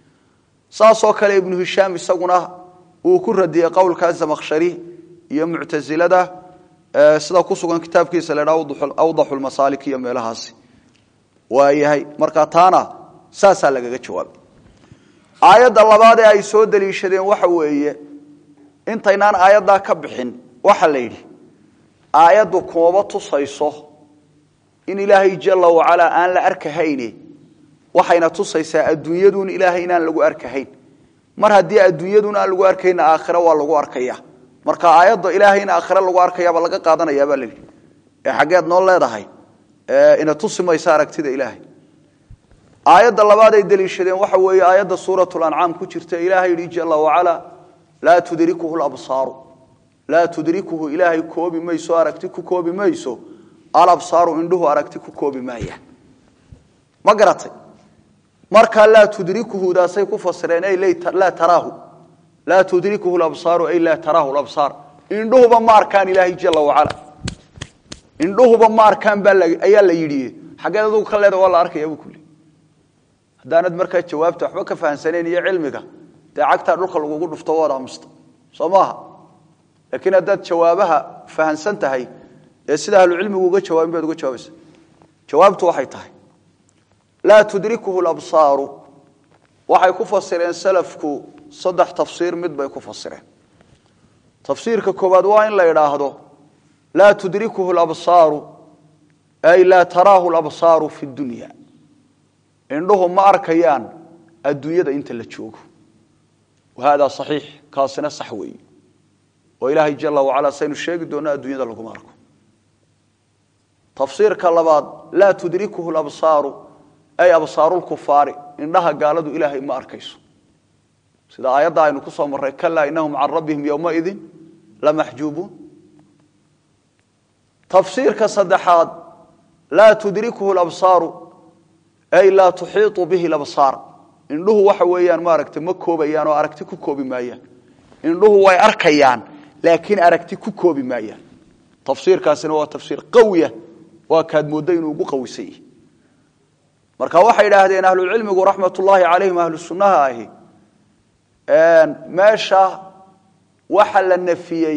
saasoo kale ibnu hishaam isaguna uu ku radiyey qowlkaa zamakhshari iyo muctasilada sida ku sugan kitaabkiisa la dhaa awdaxu lmasaalik iyo meelahaasi waayahay marka taana saasaa lagaga jawaabay aayadda labaad ee ay soo daliishadeen waxa weeye intaynaan aayaddaa ka bixin waxa la yidhi aayaddu kumaba tusayso in ilaahay jala wacalaa aan la arkahayne waxayna tusaysaa adduunyadun ilaahay inaan lagu arkahayn mar haddii adduunyadun aan lagu arkayna aakhira waa lagu arkaya marka aayadda ilaahay in aakhira lagu arkayaaba laga qaadanayaabaa la yidhi ee xaggeed noo leedahay ina tusi maysa aragtida ilaahay aayadda labaad ay daliishadeen waxa weeye aayadda suuratu lancaam ku jirta ilaahay yidhi jala wacalaa laa tudrikuhu labsaaru laa tudrikuhu ilaahay koobi mayso aragti ku koobi mayso alabsaaru indhuhu aragti ku koobi maaya ma garatay markaa laa tudrikuhudaasay ku fasireen ay laa taraahu laa tudrikuhu labsaaru ay laa taraahu labsaar indhuhuba ma arkaan ilaahay jala wacala indhuhuba ma arkaan baa ayaa la yidhi xaggeed adugu ka leeda waa la arkaya bu kuli haddaanad markaa jawaabta waxba ka fahamsanayn iyo cilmiga dee cagtaa dhulka lagugu dhufto waad aamusta soo maaha laakiin haddaad jawaabaha fahamsan tahay ee sida ahlucilmigu uga jawaabin baad uga jawaabaysa jawaabtu waxay tahay laa tudrikuhu labsaaru waxay ku fasireen salafku saddex tafsiir mid bay ku fasireen tafsiirka koowaad waa in la idhaahdo laa tudrikuhu labsaaru ay laa taraahu labsaaru fi dunya indhuhu ma arkayaan adduunyada inta la joogo wahada saxiix kaasina sax weeye oo ilaahay jala wacala saynu sheegi doonno adduunyada laguma arko tafsiirka labaad laa tudrikuhu labsaaru ay absaarulkufaari indhaha gaaladu ilaahay ma arkayso sida aayadda aynu ku soo marray kalaa inahum can rabbihim yowmaidin lamaxjuubuun tafsiirka saddexaad laa tudrikuhu labsaaru ay laa tuxiiطu bihi labsaar indhuhu waxa weeyaan maaragta ma koobayaan oo aragti ku koobi maayaan indhuhu way arkayaan laakiin aragti ku koobi maayaan tafsiirkaasina waa tafsiir qawiya waa kaad mooddo inuu ugu qawisan yahi marka waxay idhaahdeen ahlucilmigu raxmat ullaahi calayhim ahlu sunnaha ahi meesha waxa la nafiyey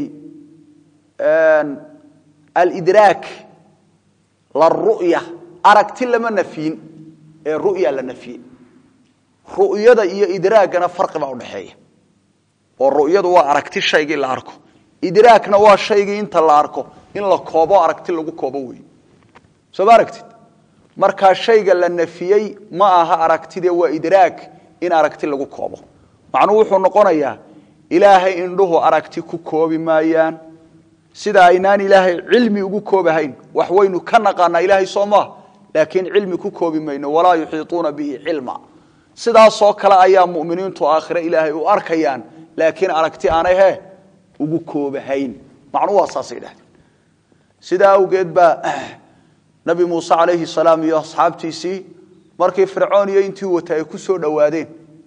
alidraak laru'ya aragti lama nafiyin ee ru'ya la nafiyey ru'yada iyo idraagana farqi baa udhaxeeya oo ru'yadu waa aragti shaygii la arko idraakna waa shaygii inta la arko in la koobo aragti lagu koobo wey soo ma aragtid markaa shayga la nafiyey ma aha aragtide waa idraag in aragti lagu koobo macnuhu wuxuu noqonayaa ilaahay indhuhu aragti ku koobi maayaan sida aynaan ilaahay cilmi ugu koobahayn wax waynu ka naqaanaa ilaahay soo maaha laakiin cilmi ku koobi mayno walaa yuxiiuuna bihi cilma sidaasoo kale ayaa muminiintu aakhire ilaahay u arkayaan laakiin aragti aanay he ugu koobahayn macnuhu waa saasay dhahdeen sidaa awgeed baa nabi muuse calayhi salaam iyo asxaabtiisii markii fircoon iyo intii wata ay ku soo dhowaadeen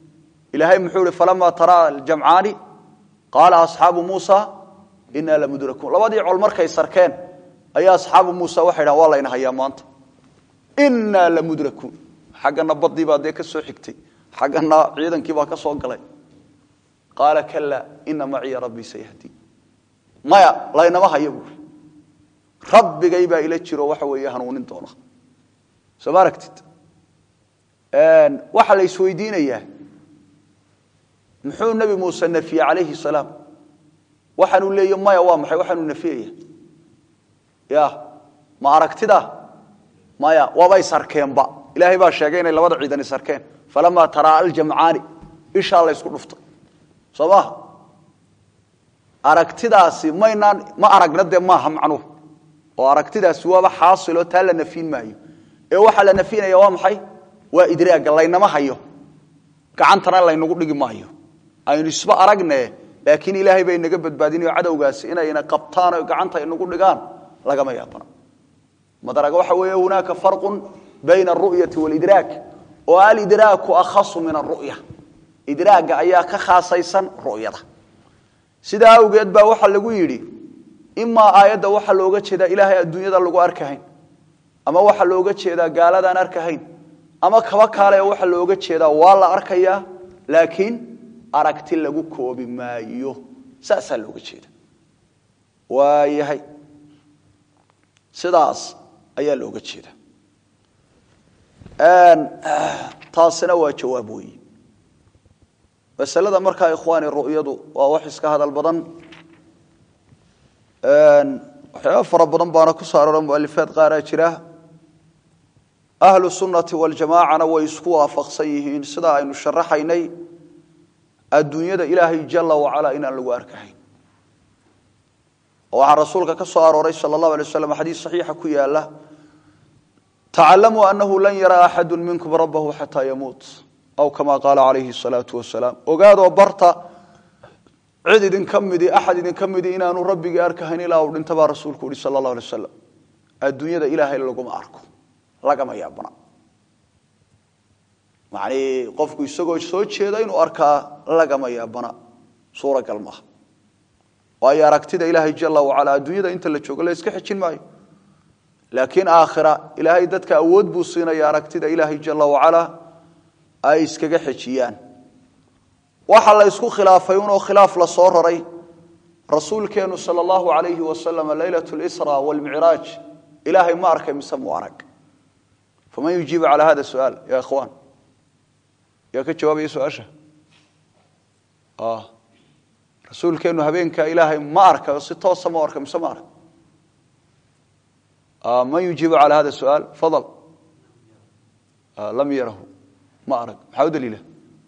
ilaahay muxuu ihi falamaa taraa aljamcaani qaala asxaabu muusa inaa lamudrakuun labadii col markay sarkeen ayaa asxaabu muusa waxay dhahan waa layna hayaa maanta inaa lamudrakuun xaggana badii baa dee ka soo xigtay xaggana ciidankii baa ka soo galay qaala kalaa ina maciya rabbii sayahdi maya laynama hayo buuri rabbigay baa ila jiro waxa weeye hanuunin doona soo ma aragtid waxaa la isweydiinayaa muxuu nebi muuse nafiyey calayhi salaam waxaanuu leeya maya waa maxay waxaanuu nafiyaya ya ma aragtida maya waabay sarkeenba ilaahay baa sheegay inay labada ciidani sarkeen falamaa taraa aljamcaani ishaa la ysku dhuftay soo maha aragtidaasi maynaan ma aragna dee maaha macnuhu oo aragtidaasi waaba xaasiloo taa la nafiin maayo ee waxaa la nafinaya waa maxay waa idraagga laynama hayo gacantana laynagu dhigi maayo aynu isba aragne laakiin ilaahay bay naga badbaadinayo cadowgaasi inayna qabtaan o gacanta inagu dhigaan lagama yaabana madaraga waxa weeye hunaaka farqun bayna aru'yati walidraak oo alidraaku akhasu min aru'ya idraagga ayaa ka khaasaysan ru'yada sidaa awgeed baa waxaa lagu yidhi imaa aayadda waxaa looga jeedaa ilaahay adduunyada lagu arkahayn ama waxaa looga jeedaa gaaladaan arkahayn ama kaba kaale waxaa looga jeedaa waa la arkayaa laakiin aragti lagu koobi maayo saasaa looga jeeda waayahay sidaas ayaa looga jeeda taasina waa jawaab weyi masalada markaa ikhwaani ru'yadu waa wax iska hadal badan waxyaaba fara badan baana ku soo aroora mualifaad qaaraa jira ahlu sunnati waljamaacana way isku waafaqsan yihiin sidaa aynu sharaxaynay adduunyada ilaahay jala wacala inaan lagu arkahayn waxaa rasuulka ka soo arooray sal allahu alay waslam xadiis saxiixa ku yaala tacalamuu anahu lan yaraa axadu minkum rabbahu xataa yamuut aw kama qaala calayhi salaau wasalaam ogaadoo barta cid idinka midi axad idinka midi inaanu rabbigii arkahayn ilaa uu dhinta baa rasuulku yihi sal allahu alay wasalam adduunyada ilaahay laguma arko lagama yaabana macnii qofku isagoo soo jeeda inuu arkaa lagama yaabana suuragal maaha waayo aragtida ilaahay jala wacala adduunyada inta la joogo la iska xejin maayo laakiin aakhira ilaahay dadka awood buu siinaya aragtida ilaahay jala wacala ay iskaga xejiyaan waxa la isku khilaafay unoo khilaaf la soo raray rasuulkeenu sal allahu alayhi wasalam leylat lsra wlmicraaj ilaahay ma arkay mise mu arag faman yujiibu cala hada suaal ya ikhwaan yaa ka jawaabaya su-aasha rasuulkeenu habeenkaa ilaahay ma arka si toosa ma arka mise ma arag man yujiibu cala hada suaal fadal lam yarahu ma arag maxaa u daliila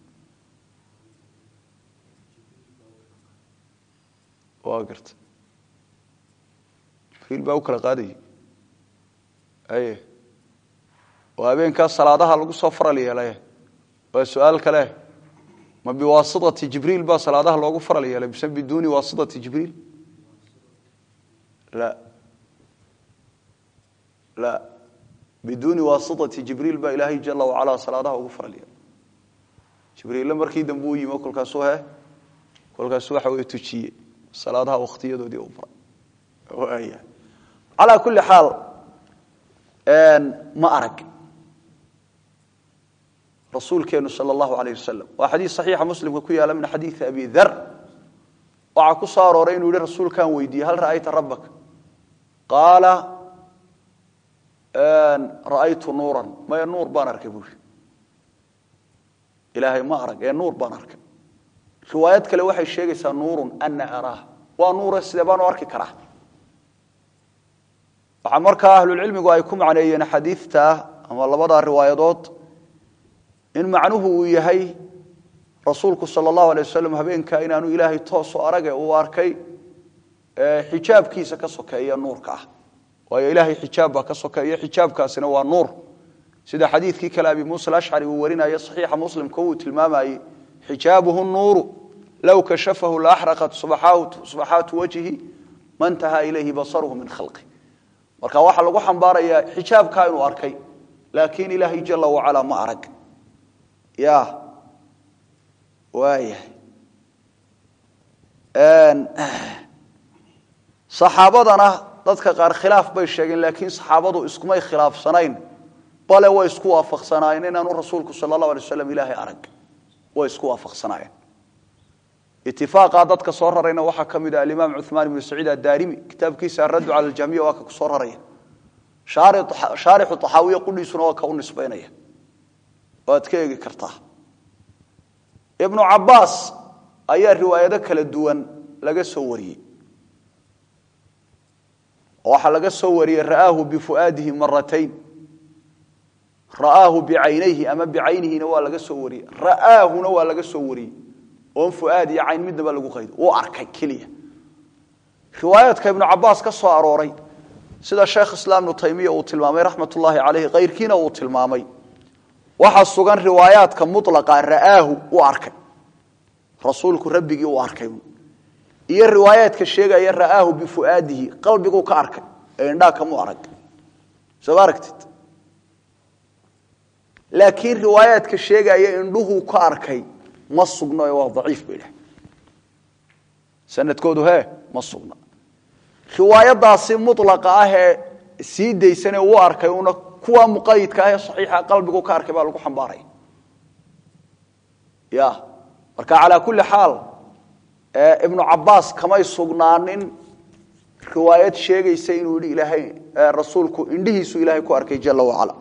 waa garta jibriil baa u kala qaadayay aye oo habeenkaas salaadaha lagu soo faral yeelay waa su-aal kale ma biwaasitati jibriil baa salaadaha loogu faral yeelay mise biduuni waasitati jibriil la la biduuni waasitati jibriil baa ilaahay jala wacala salaadaha ugu faral yeelay jibriille markii dambe u yimi kolkaasuu he kolkaasu waxa wey tujiye salaadaha wakhtiyadoodii u baray waaya calaa kulli xaal ma arag rasuulkeenu sal allahu alayh wasalam waa xadiis saxiixa muslimka ku yaala min xadiidi abi dar waxaa ku soo arooray inuu yihi rasuulkaan weydiiyey hal ra'ayta rabbaka qaala ra'aytu nuuran maya nuur baan arkay buuri ilaahay ma arag ee nuur baan arkay riwaayad kale waxay sheegaysaa nuurun ana araah waa nuure sidee baanu arki karaa waxaa markaa ahlulcilmigu ay ku macneeyeen xadiidta ama labadaa riwaayadood in macnuhu uu yahay rasuulku sal allahu alay wasalam habeenkaa inaanu ilaahay toosu arage uu arkay xijaabkiisa ka sokeeya nuurka ah waayo ilaahay xijaab baa ka sokeeya xijaabkaasina waa nuur sida xadiidkii kale abi muusa alashcari uu warinaya saxiixa muslimka uu tilmaamayey xijaabuhu nuuru low kashafahu laaxraqat subaxaatu wajhi ma ntahaa ilayhi basaruhu min khalqi marka waxaa lagu xambaarayaa xijaabkaa inuu arkay laakiin ilaahay jala wacala ma arag ya waayahay saxaabadana dadka qaar khilaaf bay sheegeen laakiin saxaabadu iskumay khilaafsanayn bale way isku waafaqsanaayeen inaanu rasuulku sala allahu alay waslam ilaahay arag way isku waafaqsanaayeen itifaaqaa dadka soo rarayna waxaa ka mid ah alimaam cuثmaan ibnu saciid addaarimi kitaabkiisa araddu cala aljamiya waa ka ku soo raraya shaarixu طaxaawiya qudhiisuna waa ka u nisbaynaya waad ka eegi kartaa ibnu cabaas ayaa riwaayado kala duwan laga soo wariyey waxaa laga soo wariyey ra'aahu bifu'aadihi maratayn ra'aahu bicaynayhi ama bicaynihina waa laga soo wariyey ra'aahuna waa laga soo wariyey oon fu'aad iyo cayn midnaba lagu qaydo uu arkay keliya riwaayaadka ibnu cabaas ka soo arooray sida sheekh islaam ibnu taymiya uu tilmaamay raxmat ullaahi caleyhi kayrkiina uu tilmaamay waxaa sugan riwaayaadka mulaqa ra'aahu u arkay rasuulku rabbigii u arkay iyo riwaayaadka sheegaya ra'aahu bifu'aadihi qalbiguu ka arkay ee indhaa kamu arag soo ma aragtid laakiin riwaayaadka sheegaya indhuhuu ka arkay ma sugno ee waa daciif bay dhah sanadkoodu hee ma sugna riwaayadaasi mulaqa ah ee sii daysanee uu arkay una kuwa muqayidka ah ee saxiixa qalbigu ka arkay baa lagu xambaaraya ya marka calaa kulli xaal ibnu cabaas kamay sugnaanin riwaayad sheegaysa inuu yihi ilaahay rasuulku indhihiisu ilaahay ku arkay jala wacala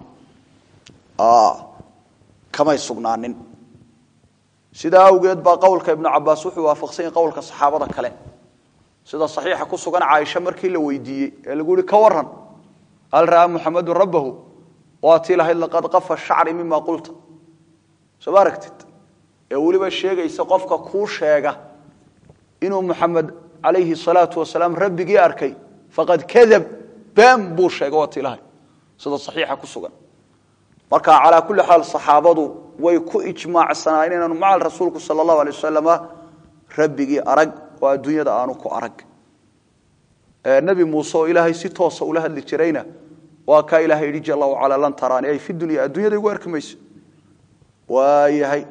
kamay sugnaanin sidaa awgeed baa qowlka ibnu cabaas wuxuu waafaqsan yahay qowlka saxaabada kale sida saxiixa ku sugan caaisha markii la weydiiyey ee lagu yihi ka waran hal ra'aa muxamedun rabbahu waa tii lahayd laqad qafa shacri mima qulta soo ma aragtid ee weliba sheegaysa qofka kuu sheega inuu muxamed calayhi salaatu wasalaam rabbigii arkay faqad kadab been buu sheegay waa tii lahayd sida saxiixa ku sugan marka calaa kulli xaal saxaabadu way ku ijmaacsanaayeen inaanu macal rasuulku sala allahu alay wasalama rabbigii arag oo adduunyada aanu ku arag nebi muuse oo ilaahay si toosa ula hadli jirayna waa kaa ilahay yidhi jala wacala lan taraani ay fi dunya adduunyada igu arki mayso waayahay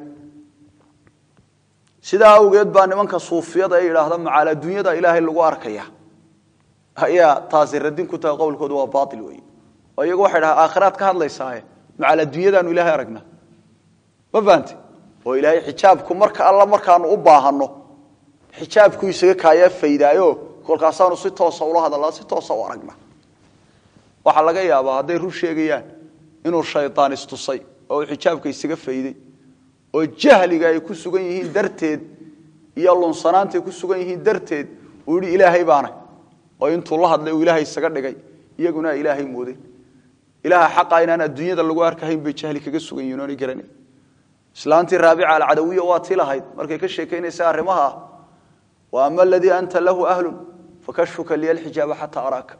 sidaa awgeed baa nimanka suufiyada ee yidhaahda macaal adduunyada ilaahay lagu arkaya ayaa taasi radin ku tahay qowlkoodu waa baail weeye oo iyagu waxay dhaha aakhiraad ka hadlaysaaye macaal adduunyadaanu ilaahay aragna ma fahante oo ilaahay xijaabku marka alla markaanu u baahano xijaabku isaga kaaya faydaayo kolkaasaanu si toosa ula hadalnaa si toosa u aragna waxaa laga yaabaa hadday run sheegayaan inuu shaydaan istusay oo uu xijaabka isaga fayday oo jahliga ay ku sugan yihiin darteed iyo lunsanaanta ay ku sugan yihiin darteed uu yidhi ilaahay baana oo intuu la hadlay uu ilaahay isaga dhigay iyaguna ilaahay moodeen ilaaha xaqa inaan adduunyada lagu arkahayn bay jahli kaga sugan yihin oonay garanayn islaantii raabica alcadawiya waa tii lahayd markay ka sheekaynaysa arrimaha ah wa ama aladii anta lahu ahlun fakashfuka liya alxijaaba xataa araaka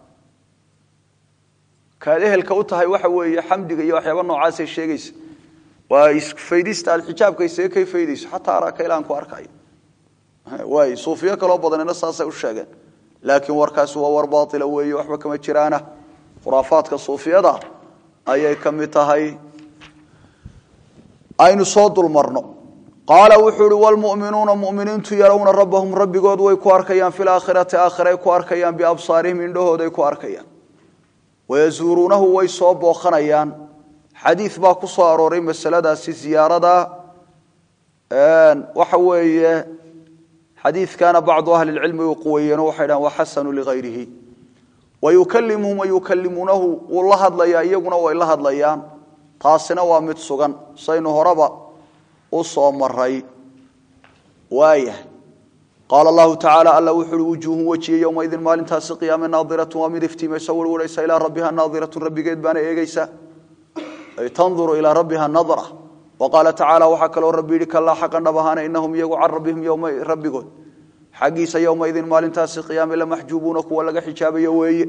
kaad ehelka u tahay waxa weeye xamdiga iyo waxyaaba noocaasay sheegaysa waa isfaydista aad xijaabka isaga kay faydayso xataa araaka ilaan ku arkayo waay suufiyo kaloo badanina saasay u sheegeen laakiin warkaasi waa war baaila weeye waxba kama jiraana khuraafaadka suufiyada ayay ka mid tahay aynu soo dulmarno qaala wuxuu uhi wlmuminuuna muminiintu yarawna rabbahum rabbigood way ku arkayaan fi laakhirati aakhiray ku arkayaan biabsaarihim indhahooday ku arkayaan wayazuuruunahu way soo booqanayaan xadiid baa ku soo arooray masaladaasi ziyaarada waxa weeye xadiidkana bacdu ahli lcilmi uu quweeyeen waxay dhahan waa xasanu ligayrihi wayukalimuhum wayukalimuunahu wuu la hadlayaa iyaguna way la hadlayaan taasina waa mid sugan saynu horeba u soo maray waayahay qaala allahu tacaala alla wuxu uhi wujuuhun wejiye yowmaidin maalintaasi qiyaame naadiratu waa mid iftiimayso werwaraysa ilaa rabbiha naadiratu rabbigeed baana eegeysa ay tanduru ilaa rabbiha nadra wa qaala tacaala waxaa kaloo rabbi yidhi kalaa xaqan dhab ahaana inahum iyagu can rabbihim rabbigood xaggiisa yowmaidin maalintaasi qiyaame lamaxjuubuuna kuwa laga xijaabayo weeye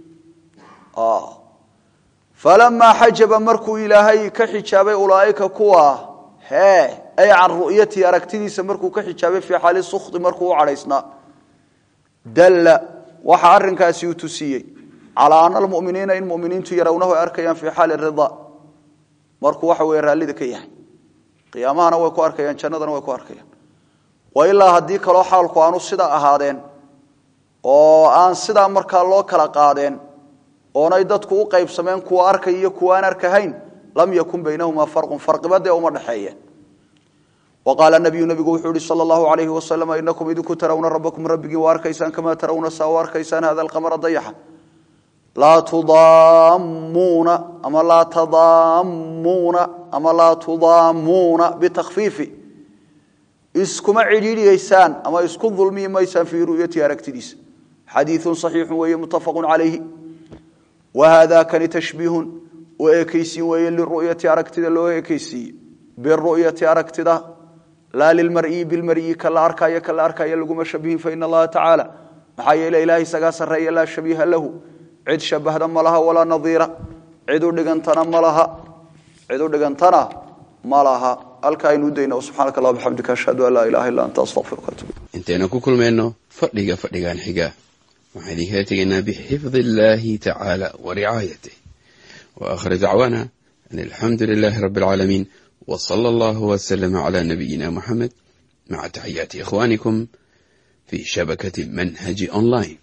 falamaa xajaba markuu ilaahay ka xijaabay ulaaika kuwa hee ay can ru'yatii aragtidiisa markuu ka xijaabay fii xaali sukti markuu u cadhaysnaa dalla waxa arrinkaasi uu tusiyey calaa ana almuminiina in muminiintu yarawnahu ay arkayaan fii xaali rida markuu waxa weye raallida ka yahay qiyaamahana way ku arkayaan jannadana way ku arkayaan wa ilaa haddii kaloo xaalku aanu sidaa ahaadeen oo aan sidaa markaa loo kala qaadeen oonay dadku u qaybsameen kuwa arkay iyo kuwa aan arkahayn lam yakun baynahumaa farqun farqiba dee uma dhexeeyeen wa qaala nabiyu nabigu wuxuu yihi sala allahu alayhi wasalam inakum idinku tarawna rabbakum rabbigiin waa arkaysaan kamaa tarawna saa u arkaysaan hada alqamara dayaxa laa tudaamuuna ama laa tadaamuuna ama laa tudaamuuna bitakfiifi iskuma cidhiidhiyeysaan ama isku dulmiyi maysaan fii ru'yati aragtidiisa xadiiun saxiixu weeye muttafaqun calayhi wa haada kani tashbiihun u ekaysiin weeye liru'yati aragtida loo ekaysiiye biru'yati aragtida laa lilmar'iyi bilmar'iyi ka la arkaayo ka la arkaayo laguma shabihin faina allaha tacaala maxaa yeele ilaah isagaa sarreeya laa shabiiha lahu cid shabahda ma laha walaa nadiira cid u dhigantana ma laha cid u dhigantana ma laha halkaa aynu udayna subxaanaka allah bixamdika ashhadu an laa ilaha illa anta astaqfiruka atub intaynu ku kulmayno fadhiga fadhigan xiga waxaan idinkala tegaynaa bixifdi illaahi tacaala wa ricaayatih wa aakhir dacwaana an alxamdu lilaahi rabbi alcaalamiin wa sala allahu wasalama calaa nabiyina muxamed maca taxiyaati ikhwaanikum fii shabakati manhaji online